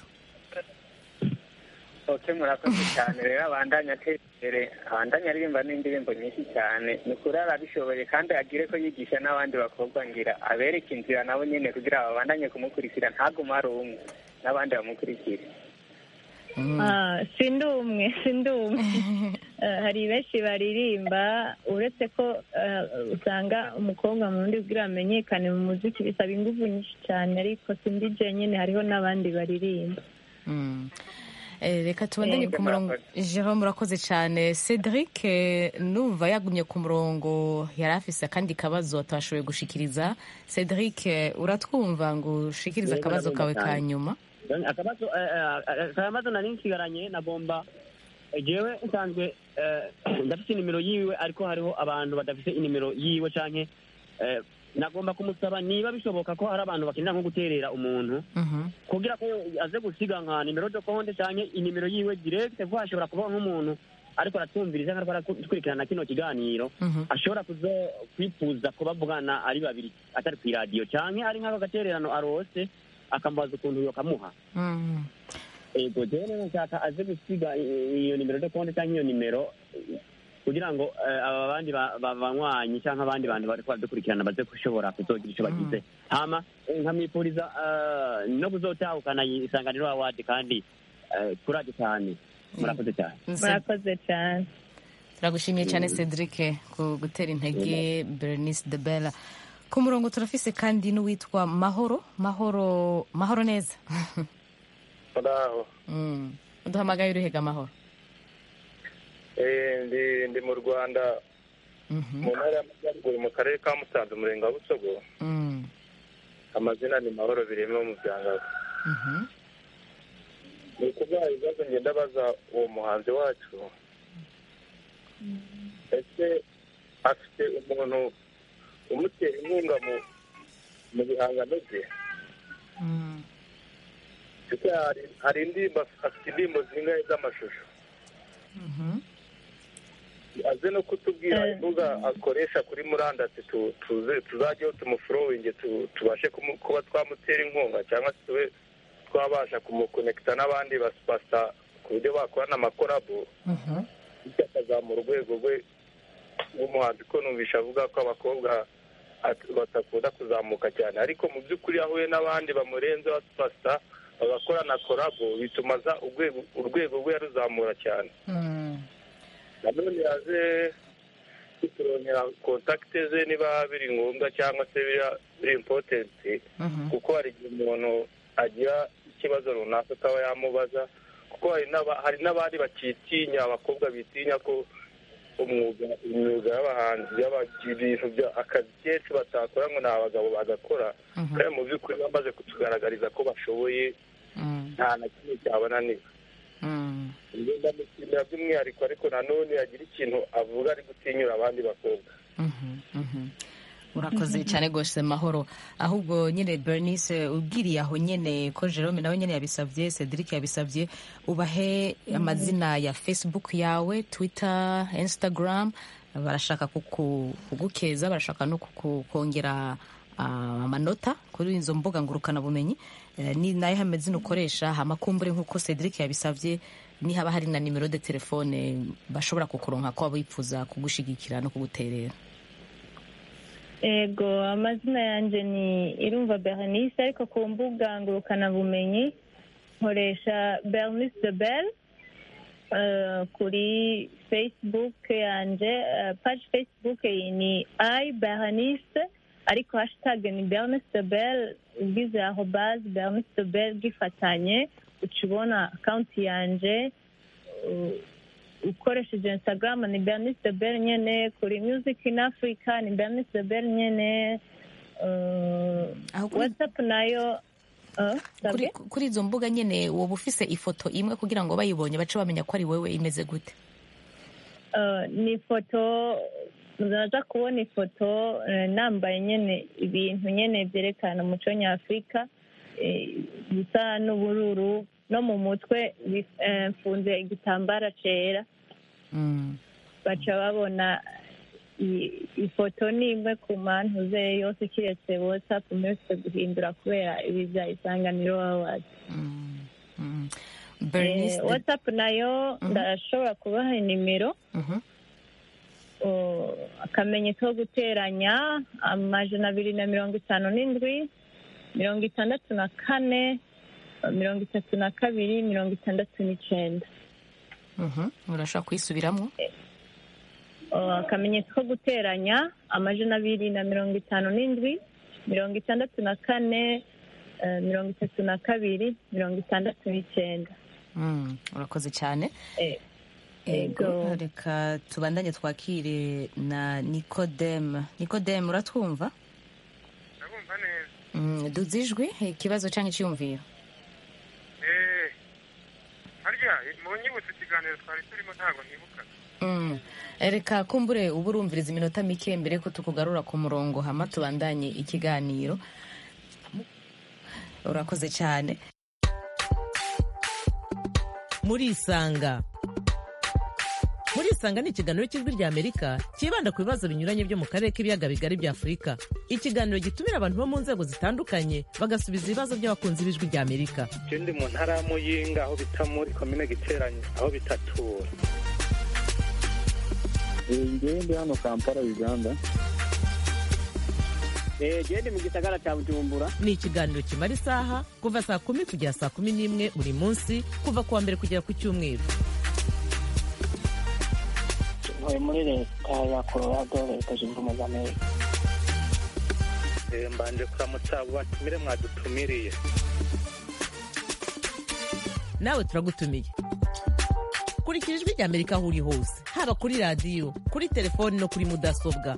ok murakoze cyane rero abandanya atera imbere abandanya aririmba n'indirimbo nyinshi cyane ni ukuri arabishoboye kandi agire ko yigisha n'abandi bakobwa ngira abereke inzira nabo nyine kugira babandanye kumukurikira ntagume ari umwe n'abandi bamukurikire Ah, sindi umwe sindi umwe Eh, hari benshi baririmba uretse ko eh, usanga umukobwa mu rundi kugira amenyekane mu muziki bisaba ingufu nyinshi cyane ariko sindi je nyine hariho n'abandi baririmba Mm. Eh, reka tubandanye Eh, ku murongo jerome urakoze cyane cedric eh, numva yagumye ku murongo yari afise akandi kabazo atashoboye gushikiriza cedric eh, uratwumva ngo ushikirize Yego, akabazo kawe ndabumva ka cyane. nyuma akabazo eh, eh, akabazo nari nsigaranye nagomba jewe nsanzwe eh, ndafite inimero yiwe ariko hariho abantu badafite inimero yiwe canke eh, nagomba kumusaba niba bishoboka ko hari abantu bakenera nko guterera umuntu kugira ko aze gusiga nka nimero de konte canke inimero yiwe direct kuko hashobora kuba nk'umuntu ariko aratumviriza ariko arakurikirana kino kiganiro ashobora kuzo kwifuza kubavugana ari babiri atari ku iradiyo canke ari nk'ako gatererano arose akamubaza ukuntu yokamuha Mm. ego jewe rero nshaka aze gusiga i- iyo nimero de konte canke iyo nimero eh, kugira ngo eh, aba bandi ba- ba- banywanyi canke abandi bantu bariko baradukurikirana baze gushobora kuzogira ico bagize hama eh, nkamwipuriza eh, no kuzotahukana iyi isanganiro awadi kandi eh, kuraje cyane murakoze cyane murakoze cyane turagushimiye cyane cedric ku gutera intege bernice de bella ku murongo turafise kandi n'uwitwa mahoro mahoro mahoro neza muraho Mm. uduhamagaye uruhega mahoro Eh, ndi ndi mu rwanda mu ntara y'amajyaruguru mu karere ka musanze umurenge wa busogo Mm. amazina ni mahoro bireme wo mu byangabo Mhm. ni ukuvuga ibibazo ngenda baza uwo muhanzi wacu ese afite umuntu umutera inkunga mu mu bihangano bye ndetse hari- hari indirimbo afite indirimbo zingahe z'amashusho aze no kutubwira imbuga akoresha kuri murandasi tu- tuze tuzajyeho tumufurowinge tu- tubashe kumu- kuba twamutera inkunga cyangwa se tube twabasha kumukonekita n'abandi basipasa ku buryo bakorana amakorabo bityo akazamura urwego rwe rw'umuhanzi ko numvisha avuga ko abakobwa at- badakunda kuzamuka cyane ariko mu by'ukuri iyo ahuye n'abandi bamurenze basipasa bagakorana korabo bituma aza urwego urwego rwe yaruzamura cyane nanone yaje kuturongera kontakite ze niba biri ngombwa cyangwa se biri- biri impotenti kuko hari igihe umuntu agira ikibazo runaka akaba yamubaza kuko hari n'aba- hari n'abandi bakitinya abakobwa bitinya ko umwuga imyuga y'abahanzi y'aba- ibintu bya akazi kenshi batakora ngo ni abagabo bagakora kandi mu by'ukuri bamaze kutugaragariza ko bashoboye nta na kimwe cyabananira njye ndamushimira by'umwihariko ariko nanone yagira ikintu avuga ari gutinyura abandi bakobwa urakoze cyane rwose mahoro ahubwo nyine bernice ubwiriye aho nyine ko jerome nawe nyine yabisabye cedric yabisabye ubahe amazina ya facebook yawe twitter instagram barashaka kuku- kugukeza barashaka no kuku- kongera ah, amanota kuri izo mbuga ngurukanabumenyi Eh, ni nayo amazina ukoresha amakumbure nk'uko cedric yabisabye nihaba hari na nimero de telefone bashobora kukuronka ko bifuza kugushigikira no kuguterera ego amazina yanjye ni irumva bernice ariko ku mbuga ngurukanabumenyi nkoresha bernice de bel eh, kuri facebook yanjye eh, page facebook ni i bernice ariko hashtag ni bernice de bel ugize aho base bernice de bel gifatanye uca ubona akawunti yanjye uh, ukoresheje instagram ni bernice de bel nyene kuri music in africa ni bernice de bel nyene uh, whatsapp nayo uh, kuri, kuri izo mbuga nyine woba ufise ifoto imwe kugira ngo bayibonye bace bamenya ko ari wowe imeze gute uh, ni ifoto naza kubona ifoto eh, nambaye nyene ibintu nyene byerekana umuco nyafurika eh, bisa n'ubururu no mu mutwe bi- eh, mfunze igitambara cera baca babona i- ifoto ni imwe ku mpamvu ze yose kiretse whatsapp muretse guhindura kubera ibi bya isanganiro awards Bernice de- whatsapp nayo ndashobora kubaha nimero o, akamenyetso ko guteranya amajana abiri na mirongo itanu n'indwi mirongo itandatu na kane mirongo itatu na kabiri mirongo itandatu n'icenda Mhm, urashobora kuyisubiramo O, akamenyetso ko guteranya amajana abiri na mirongo itanu n'indwi mirongo itandatu na kane eh, mirongo itatu na kabiri mirongo itandatu n'icenda Mm, urakoze cyane Eh, ego ego. reka tubandanye twakire na nikodeme nikodeme uratwumva ndabumva neza Mm, duze ijwi ikibazo cyangwa icyiyumviro eee harya mu nyibutse ikiganiro twari turimo ntabwo nibuka Mm. reka kumbure uba urumviriza iminota mike mbere ko tukugarura ku murongo hama tubandanye ikiganiro urakoze cyane murisanga murisanga ni ikiganiro cy'ijwi rya amerika cyibanda ku bibazo binyuranye byo mu karere k'ibiyaga bigari bya afurika ikiganiro gitumira abantu bo mu nzego zitandukanye bagasubiza ibibazo by'abakunzi b'ijwi rya amerika je ndi mu ntara ya muyinga aho bita muri komine giteranye aho bitatura ngewe ndi hano kampala uganda gende mu gisagara cya bujumbura ni ikiganiro kimara isaha kuva saa kumi kugera saa kumi n'imwe buri munsi kuva ku wa mbere kugera ku cyumweru ntuye muri leta ya colorado leta zunze ubumwe za amerika Eh, mbanje kuramutsa abo batumire mwadutumiriye nawe turagutumiye kurikira ijwi rya amerika aho uri hose haba kuri radiyo kuri telefoni no kuri mudasobwa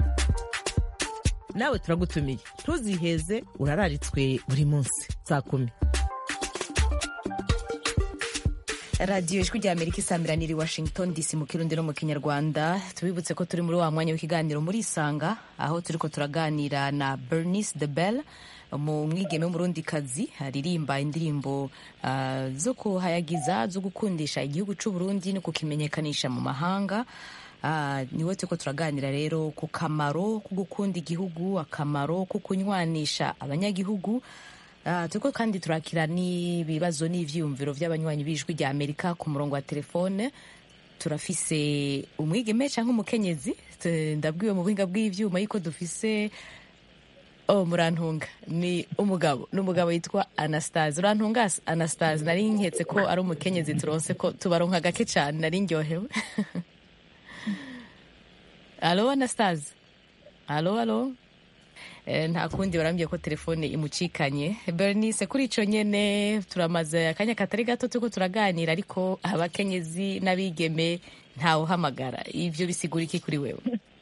nawe turagutumiye ntuziheze urararitswe buri munsi saa kumi radiyo ijwi rya amerika isambiranira i washington dc mu kirundi no mu kinyarwanda tubibutse ko turi muri wa mwanya w'ikiganiro muri isanga aho turi ko turaganira na bernice de bell mu mwigeme w'umurundikazi aririmba indirimbo uh, zo kuhayagiza zo gukundisha igihugu cy'u Burundi no kukimenyekanisha mu mahanga uh, niwe turiko turaganira rero ku kamaro ko gukunda igihugu akamaro ko kunywanisha abanyagihugu Uh, turiko kandi turakira n'ibibazo n'ivyiyumviro vy'abanywanyi b'ijwi rya amerika ku murongo wa telefone turafise umwigeme canke umukenyezi T- ndabwiwe mu buhinga bw'ivyuma yuko dufise oh murantunga ni umugabo n'umugabo yitwa anastase urantunga As- anastase nari nketse ko ari umukenyezi turonse ko tubaronka gake cane nari ndyohewe alo anastase alo alo Eh, nta kundi barambwiye ko telefone imucikanye bernice kuri ico nyene turamaze akanya katari gato turiko turaganira ariko abakenyezi n'abigeme ntawuhamagara ivyo bisigura iki kuri wewe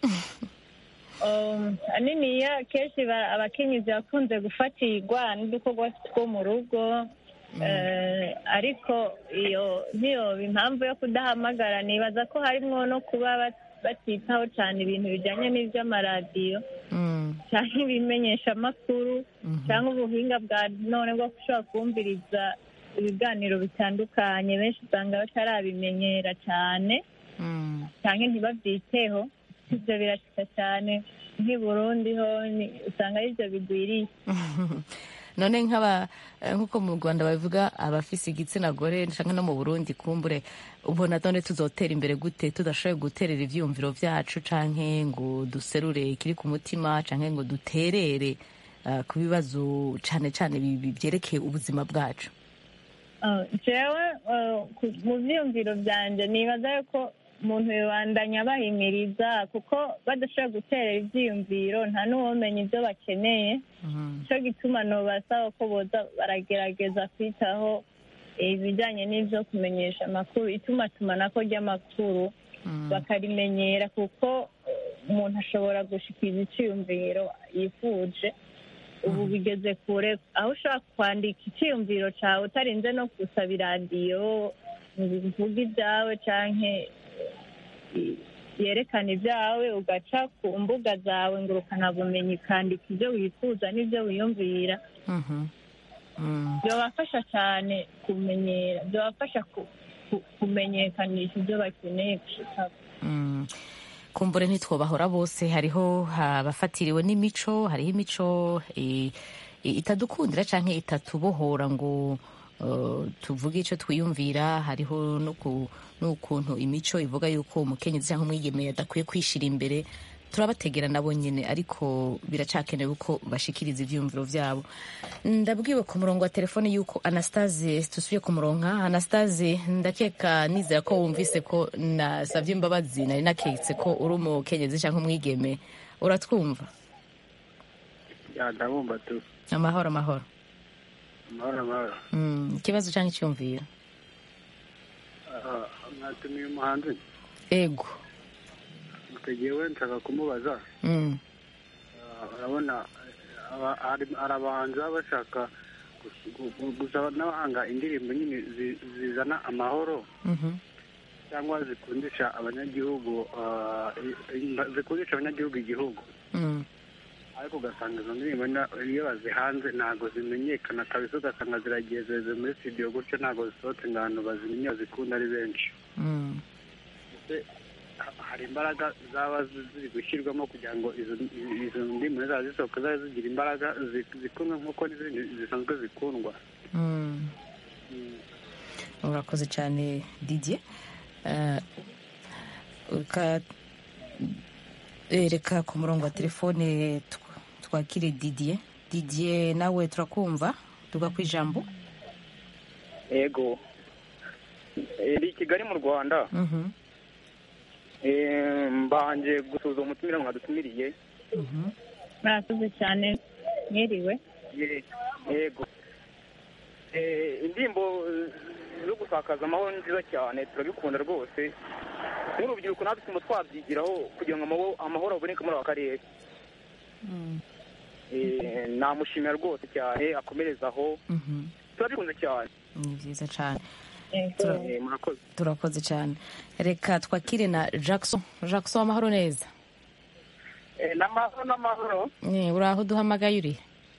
Um, aniniya kenshi ba- abakenyezi bakunze gufatirwa n'udukorwa two mu rugo Eh, ariko iyo ntiyoba impamvu yo kudahamagara nibaza ko harimwo no kuba bat- batitaho cyane ibintu bijyanye n'iby'amaradiyo cyangwa ibimenyeshamakuru cyangwa ubuhinga bwa none bwo gushobora kumviriza ibiganiro bitandukanye benshi usanga batarabimenyera cyane cyangwa ntibabyiteho ibyo birashika cyane nk'i burundi ho ni- usanga ari byo bigwiriye none nk'aba eh, nk'uko mu rwanda babivuga abafise igitsina gore canke no mu burundi kumbure ubona none tuzotera imbere gute tudashoboye guterera ivyiyumviro vyacu canke ngo duserure ikiri ku mutima canke ngo duterere eh, ku bibazo cane cane bi- bi- vyerekeye ubuzima bwacu Ah, jewe ah, ku- mu byiyumviro byanjye nibaza yuko umuntu yibandanya bahimiriza kuko badashobora guterera ibyiyumviro nta n'uwomenya ibyo bakeneye cyo gituma nobasaba ko boza baragerageza kwitaho ibijyanye n'ibyo kumenyesha amakuru itumatumanako ry'amakuru bakarimenyera kuko eh, umuntu ashobora gushikiriza icyiyumviro yifuje ubu bigeze kure aho ushobora kwandika icyiyumviro cyawe utarinze no gusaba iradiyo ngo uvuge ibyawe cyangwa yerekana ibyawe ugaca ku mbuga zawe ngo ukanabumenyi ukandika ibyo wifuza n'ibyo wiyumvira byabafasha cyane kumenyera byabafasha ku- ku- kumenyekanisha ibyo bakeneye gushikaho Mm. kumbure ntitwobahora bose hariho abafatiriwe n'imico hariho imico eh, eh, itadukundira canke itatubohora ngo eh, tuvuge ico twiyumvira hariho no ku- n'ukuntu imico ivuga yuko umukenyezi canke umwigeme adakwiye kwishira imbere turabategera nabo nyene ariko biracakenewe ko bashikiriza ivyiyumviro vyabo ndabwiwe ku murongo wa telefone yuko anastase tusubiye ku murongo anastase ndakeka nizera ko wumvise ko nasavye imbabazi nari naketse ko uri umukenyezi canke umwigeme uratwumva ya ndabumva tu amahoro amahoro amahoro amahoro Mm, ikibazo canke icyumviro Ah, mwatumiye umuhanzi ego tugewe nshaka kumubaza Mm, Ah, urabona aba- hari hari abahanzi baba bashaka gus- gu- gu- gusaba n'abahanga indirimbo nyine zi- zizana amahoro mhm, cyangwa zikundisha abanyagihugu ah, i- i- zikundisha abanyagihugu igihugu mm, ariko ugasanga izo ndirimbo na- iyo bazihanze ntabwo zimenyekana kabisa ugasanga ziragiye zeze muri studio gutyo ntabwo zisohotse ngo abantu bazimenye bazikunda ari benshi mm. Ese ha- hari imbaraga zaba zi- ziri gushyirwamo kugira ngo izo izo ndimi zaba zisohoka zaba zigira imbaraga zi- zikundwa nk'uko n'izindi zisanzwe zikundwa Mm. urakoze cyane didier Eh, uka- eh, reka ku murongo wa telefone tw- twakire didier didier nawe turakumva tuga ku ijambo yego Eh, ndi i kigali mu rwanda Mhm, Eh, mbanje gusuhuza umutumire mwadutumiriye murakoze cyane mwiriwe Ye- yego Eh, indirimbo eh, zo gusakaza amahoro ni nziza cyane turabikunda rwose nk'urubyiruko natwe tugomba twabyigiraho kugira ngo amahoro- amahoro aboneke muri aka karere Eh, namushimira rwose cyane akomereza aho mhm. turabikunze cyane ni byiza cyane Tura- Eh, murakoze turakoze cyane reka twakire na jackson jackson amahoro neza Eh, n'amahoro n'amahoro Eh, uri aho duhamagaye uri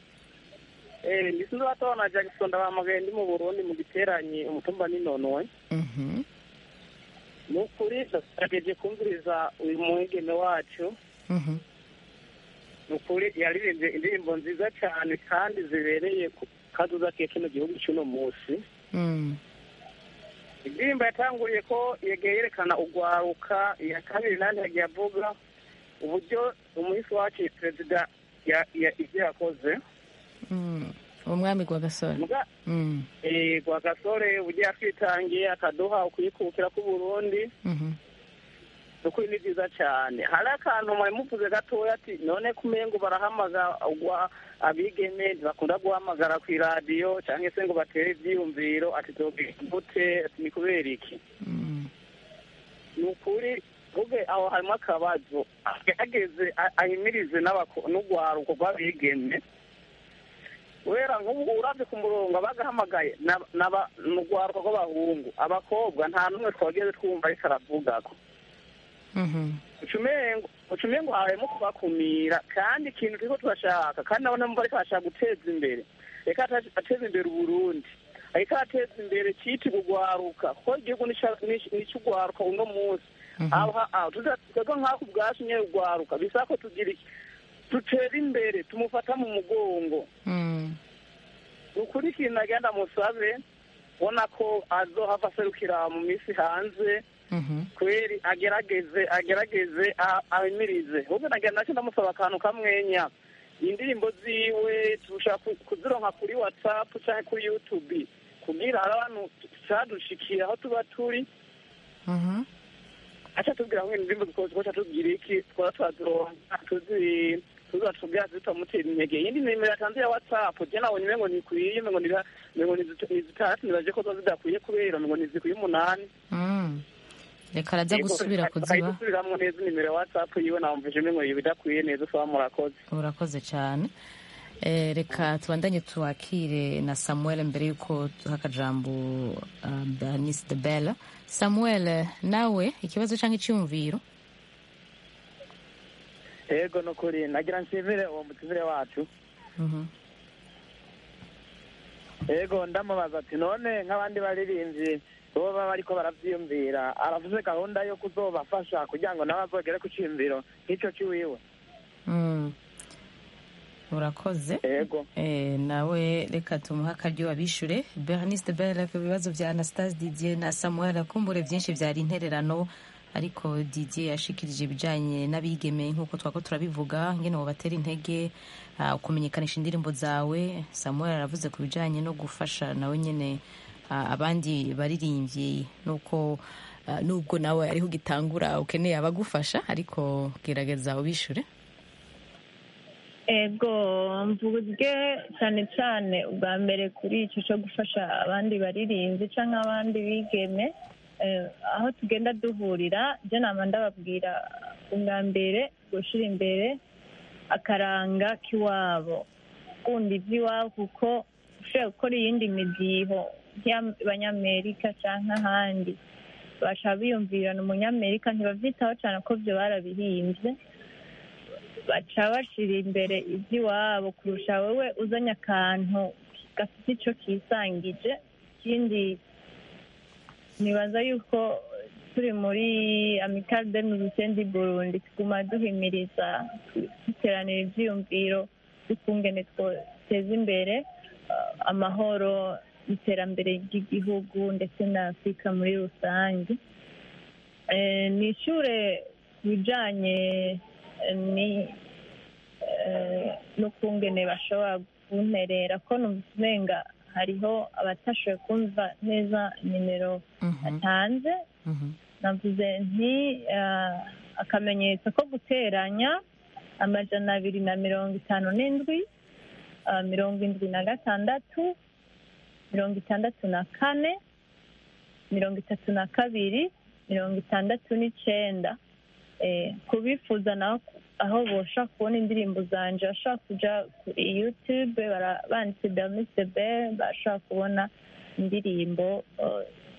Eh, ndi sinzi batabona jackson ndabahamagaye ndi mu burundi mu giteranyi umutumba n'inonowe Mhm. ni ukuri ndagerageje kumviriza uyu mwigeme wacu Mhm. ni ukuri yaririmbye indirimbo nziza cyane kandi zibereye ku kaduza ke kino gihugu cy'uno munsi Mm. indirimbo yatanguriye ko yegeye yerekana ugwaruka iya kabiri nandi yagiye avuga uburyo umuhisi wacu perezida ya- ya- ibyo yakoze Mm. umwami gwa gasore Muga- Mm. eh, gwa gasore uburyo yatwitangiye akaduha ukwikukira k'uburundi Mhm. ukuri ni byiza cyane hari akantu mwari muvuze gatoya ati none kumengo barahamagara ugwa abigeme ntibakunda guhamagara ku iradiyo cyangwa se ngo batere ibyiyumviro ati tubwire gute ati ni kubera iki ni ukuri vuge aho harimo akabazo agerageze a- ahimirize n'abako- n'urwaruko rw'abigeme kubera nk'ubu urabye ku murongo abagahamagaye n'aba- n'aba- ni urwaruko rw'abahungu abakobwa nta n'umwe twageze twumva ariko aravugako Mhm. ucumengo ucumengo harimo kubakumira kandi ikintu turiko turashaka kandi nabona mva ariko arashaka guteza imbere reka ata- ateze imbere uburundi ariko arateza imbere cyitirwa ugwaruka kuko igihugu nicugwaruka uno munsi aha aha twebwe nk'ako ubwacu nyene ugwaruka bisaba ko tugira iki dutera imbere tumufata mu mugongo Mm. ni ukuri ikintu nagenda musabe ubona ko azohava aserukira mu minsi hanze Mhm. kweri agerageze agerageze a- ahimirize ahubwo nagenda nacyo ndamusaba akantu kamwenya indirimbo ziwe tushaka ku- kuzironka kuri whatsapp cyangwa kuri youtube kugira hari abantu cadushikira aho tuba turi Mhm. aca tubwira ngo indirimbo twoca tubwira iki twaba twazironka tuzi tuza tubwira zitamutera intege iyindi nimero yatanze ya whatsapp je nabonye umengo ntikwiye umengo ni umengo ni zit- ni zitandatu nibaje ko zo zidakwiye kubera umengo nizikwiye umunani Mm. reka arajya gusubira kuziba akayisubiramwo neza inimero ya whatsapp yiwe namvije umengo bidakwiye neza usaba murakoze urakoze cyane Eh, reka tubandanye tuwakire na samuel mbere y'uko duha akajambo uh, bernice de belle samuel nawe ikibazo cyangwa icyumviro yego ni ukuri nagira nshimire uwo mutumire wacu Mhm. yego ndamubaza ati none nk'abandi baririmbyi bo baba bariko baravyiyumvira aravuze gahunda yo kuzobafasha kugira ngo nawe azogere ku ciyumviro nk'ico ciwiwe Mm. urakoze yego Eh, nawe reka tumuhe akaryo abishure bernice de belle ku bibazo bya anastase didier na samuel akumbure byinshi byari intererano ariko didier yashikirije ibijanye n'abigeme nk'uko twako turabivuga ngene wobatera intege ah, kumenyekanisha indirimbo zawe samuel aravuze ku bijanye no gufasha nawe nyene ah, abandi baririmbyi nuko ah, nubwo nawe ariho ugitangura ukeneye abagufasha ariko gerageza ubishure ego mvuge cyane cyane ubwa mbere kuri icyo cyo gufasha abandi baririmbyi cyangwa abandi bigeme eh, aho tugenda duhurira byo nama ndababwira ubwa mbere gushyira imbere akaranga k'iwabo gukunda iby'iwabo kuko ushobora gukora iyindi midiho nk'abanyamerika cyangwa ahandi bashaka biyumvirana umunyamerika ntibabyitaho cyane ko byo barabihimbye baca bashyira imbere iby'iwabo kurusha wowe uzanye akantu gafite icyo kisangije ikindi nibaza yuko turi muri amikari de mizisendi burundi tuguma duhimiriza duteranira ibyiyumviro dukungene twoteza imbere uh, amahoro iterambere ry'igihugu ndetse na afurika muri rusange Eh, ni ishure ku bijanye eh, ni eh, n'ukungene bashobora kunterera ko numva hariho abatashoboye kumva neza nimero atanze navuze nti eh, akamenyetso ko guteranya amajana abiri na mirongo itanu n'indwi eh, mirongo indwi na gatandatu mirongo itandatu na kane mirongo itatu na kabiri mirongo itandatu n'icenda Eh, kubifuza naho aho boshobora kubona indirimbo zanje bashobora kuja kuri youtube bara- banditse bernice bel bashobora kubona indirimbo eh,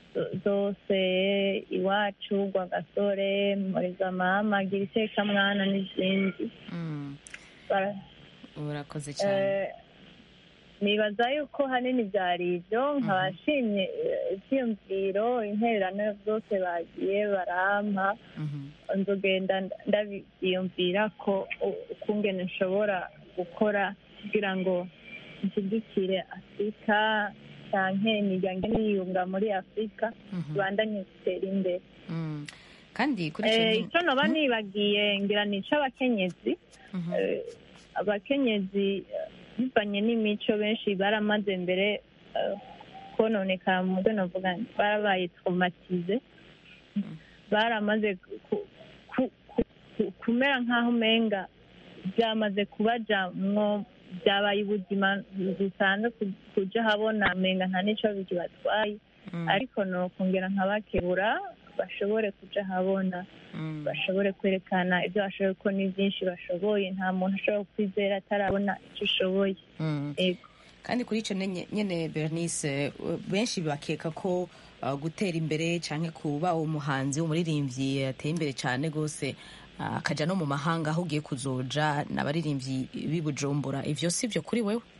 zo- zose iwacu rwagasore muriza mama gira itekamwana n'izindi Bara- urakoze cyane Eh, nibaza yuko hanini byari ibyo nkaba nshimye eh, ibyiyumviro intererano zose bagiye barampa nzogenda ndabyiyumvira ko u- ukungene nshobora gukora kugira ngo nshyigikire afurika cyangwa imiryango niyunga muri afurika ibandanye gutera imbere kandi kuri Eh, icyo icyo noba nibagiye ngira ni icy'abakenyezi Eh, abakenyezi eh, bivanye n'imico benshi baramaze mbere eh, kononekara mu byo navuga nti barabaye traumatize baramaze ku- ku- ku- ku- kumera nk'aho umenga byamaze kubajamwo byabaye ubuzima busanzwe ku- kuja habona umenga nta n'ico bikibatwaye ariko nokongera nkabakebura bashobore kuja habona bashobore kwerekana ibyo bashoboye ko ni byinshi bashoboye nta muntu ashobora kwizera atarabona icyo ushoboye Mm. Yego. kandi kuri icyo nyene nyene bernice uh, benshi bakeka ko uh, gutera imbere cyangwa kuba umuhanzi umuririmbyi yateye imbere cyane rwose uh, akaja no mu mahanga aho ugiye kuzoja n'abaririmbyi b'i bujumbura ivyo si byo kuri wewe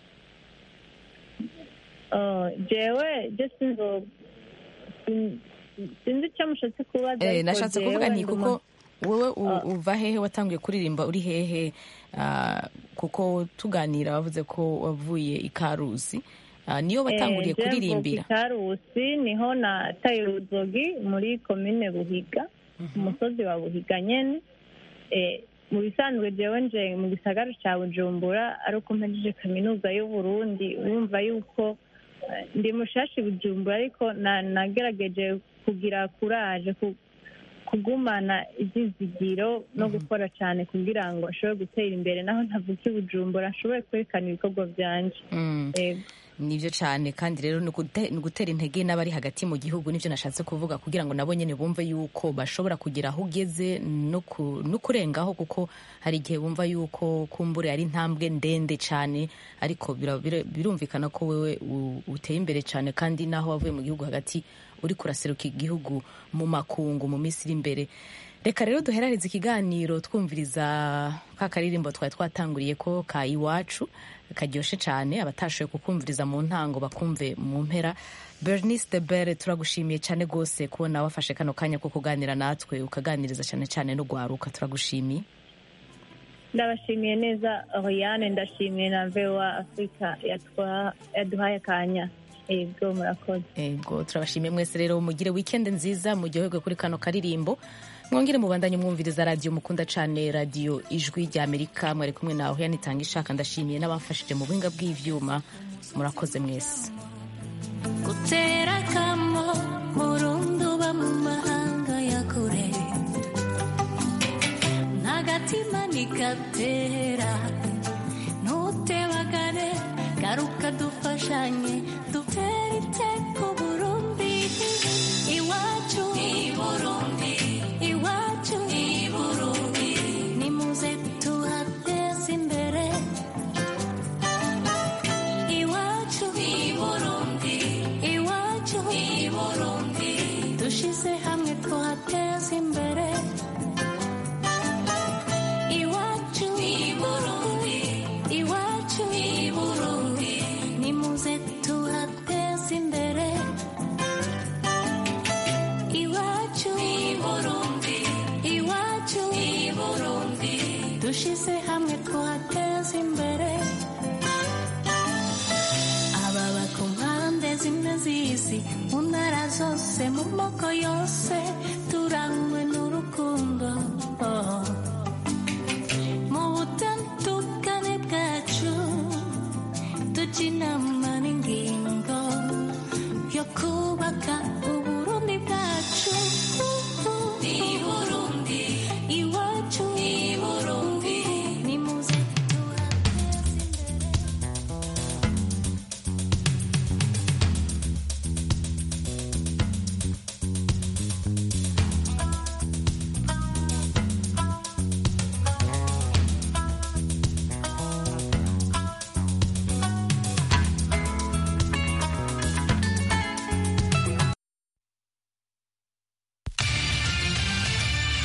Oh, jewe je sinzo sin- sinzi icyo mushatse kubaza Eh, ariko nashatse kuvuga jewe nti nduma- kuko wowe u- Ah. uva hehe watanguye kuririmba uri hehe Ah, kuko tuganira wavuze ko wavuye i karusi Ah, niyo watanguriye Eh, je kuririmbira mvuka i Karusi niho nataye uruzogi muri komine Buhiga ku musozi wa Buhiga nyene Eh, mu bisanzwe jewe nje mu gisagara ca Bujumbura ari uko mpejeje kaminuza y'Uburundi urumva yuko eh, ndi mushashi Bujumbura ariko na- nagerageje kugira kuraje ku- kugumana ibyizigiro no gukora cyane kugira ngo ashobore gutera imbere naho ntavuka i Bujumbura ashobore kwerekana ibikorwa byanje Mm. Yego. nibyo cyane kandi rero ni ugute- ni ugutera intege n'abari hagati mu gihugu nibyo nashatse kuvuga kugira ngo nabo nyine bumve yuko bashobora kugera aho ugeze no ku- no kurengaho kuko hari igihe bumva yuko kumbure ari intambwe ndende cyane ariko bira- bira- birumvikana ko wewe u- uteye imbere cyane kandi n'aho wavuye mu gihugu hagati uri kuraseruka igihugu mu makungu mu minsi iri imbere reka rero duherarize ikiganiro twumviriza ka karirimbo twari twatanguriye ko ka iwacu karyoshe cyane abatashoboye kukumviriza mu ntango bakumve mu mpera bernice de bere turagushimiye cyane rwose kubona wafashe kano kanya ko kuganira natwe ukaganiriza cyane cyane no gwaruka turagushimiye ndabashimiye neza Oriane ndashimiye na vewa afurika yatwa- yaduhaye akanya ego murakoze ego turabashimiye mwese rero mugire wikendi nziza muryoherwe kuri kano karirimbo mwongere mubandanye mwumviriza radiyo mukunda cyane radiyo ijwi rya amerika mwari kumwe nawe yanitanga ishaka ndashimiye n'abamfashije mu buhinga bw'ivyuma murakoze mwese gutera akamo murundi uba mu mahanga ya kure n'agatima ntigatera ntutebagare garuka dufashanye dutere iteko burundi iwacu Burundi iwacu Burundi nimuze tuhateze imbere iwacu Burundi iwacu Burundi dushize hamwe tuhateze imbere iwacu Burundi iwacu Burundi nimuze tuhateze imbere iwacu Burundi iwacu Burundi dushize hamwe tuhateze imbere ababa ku mpande zimwe z'isi mu ntara zose mu moko yose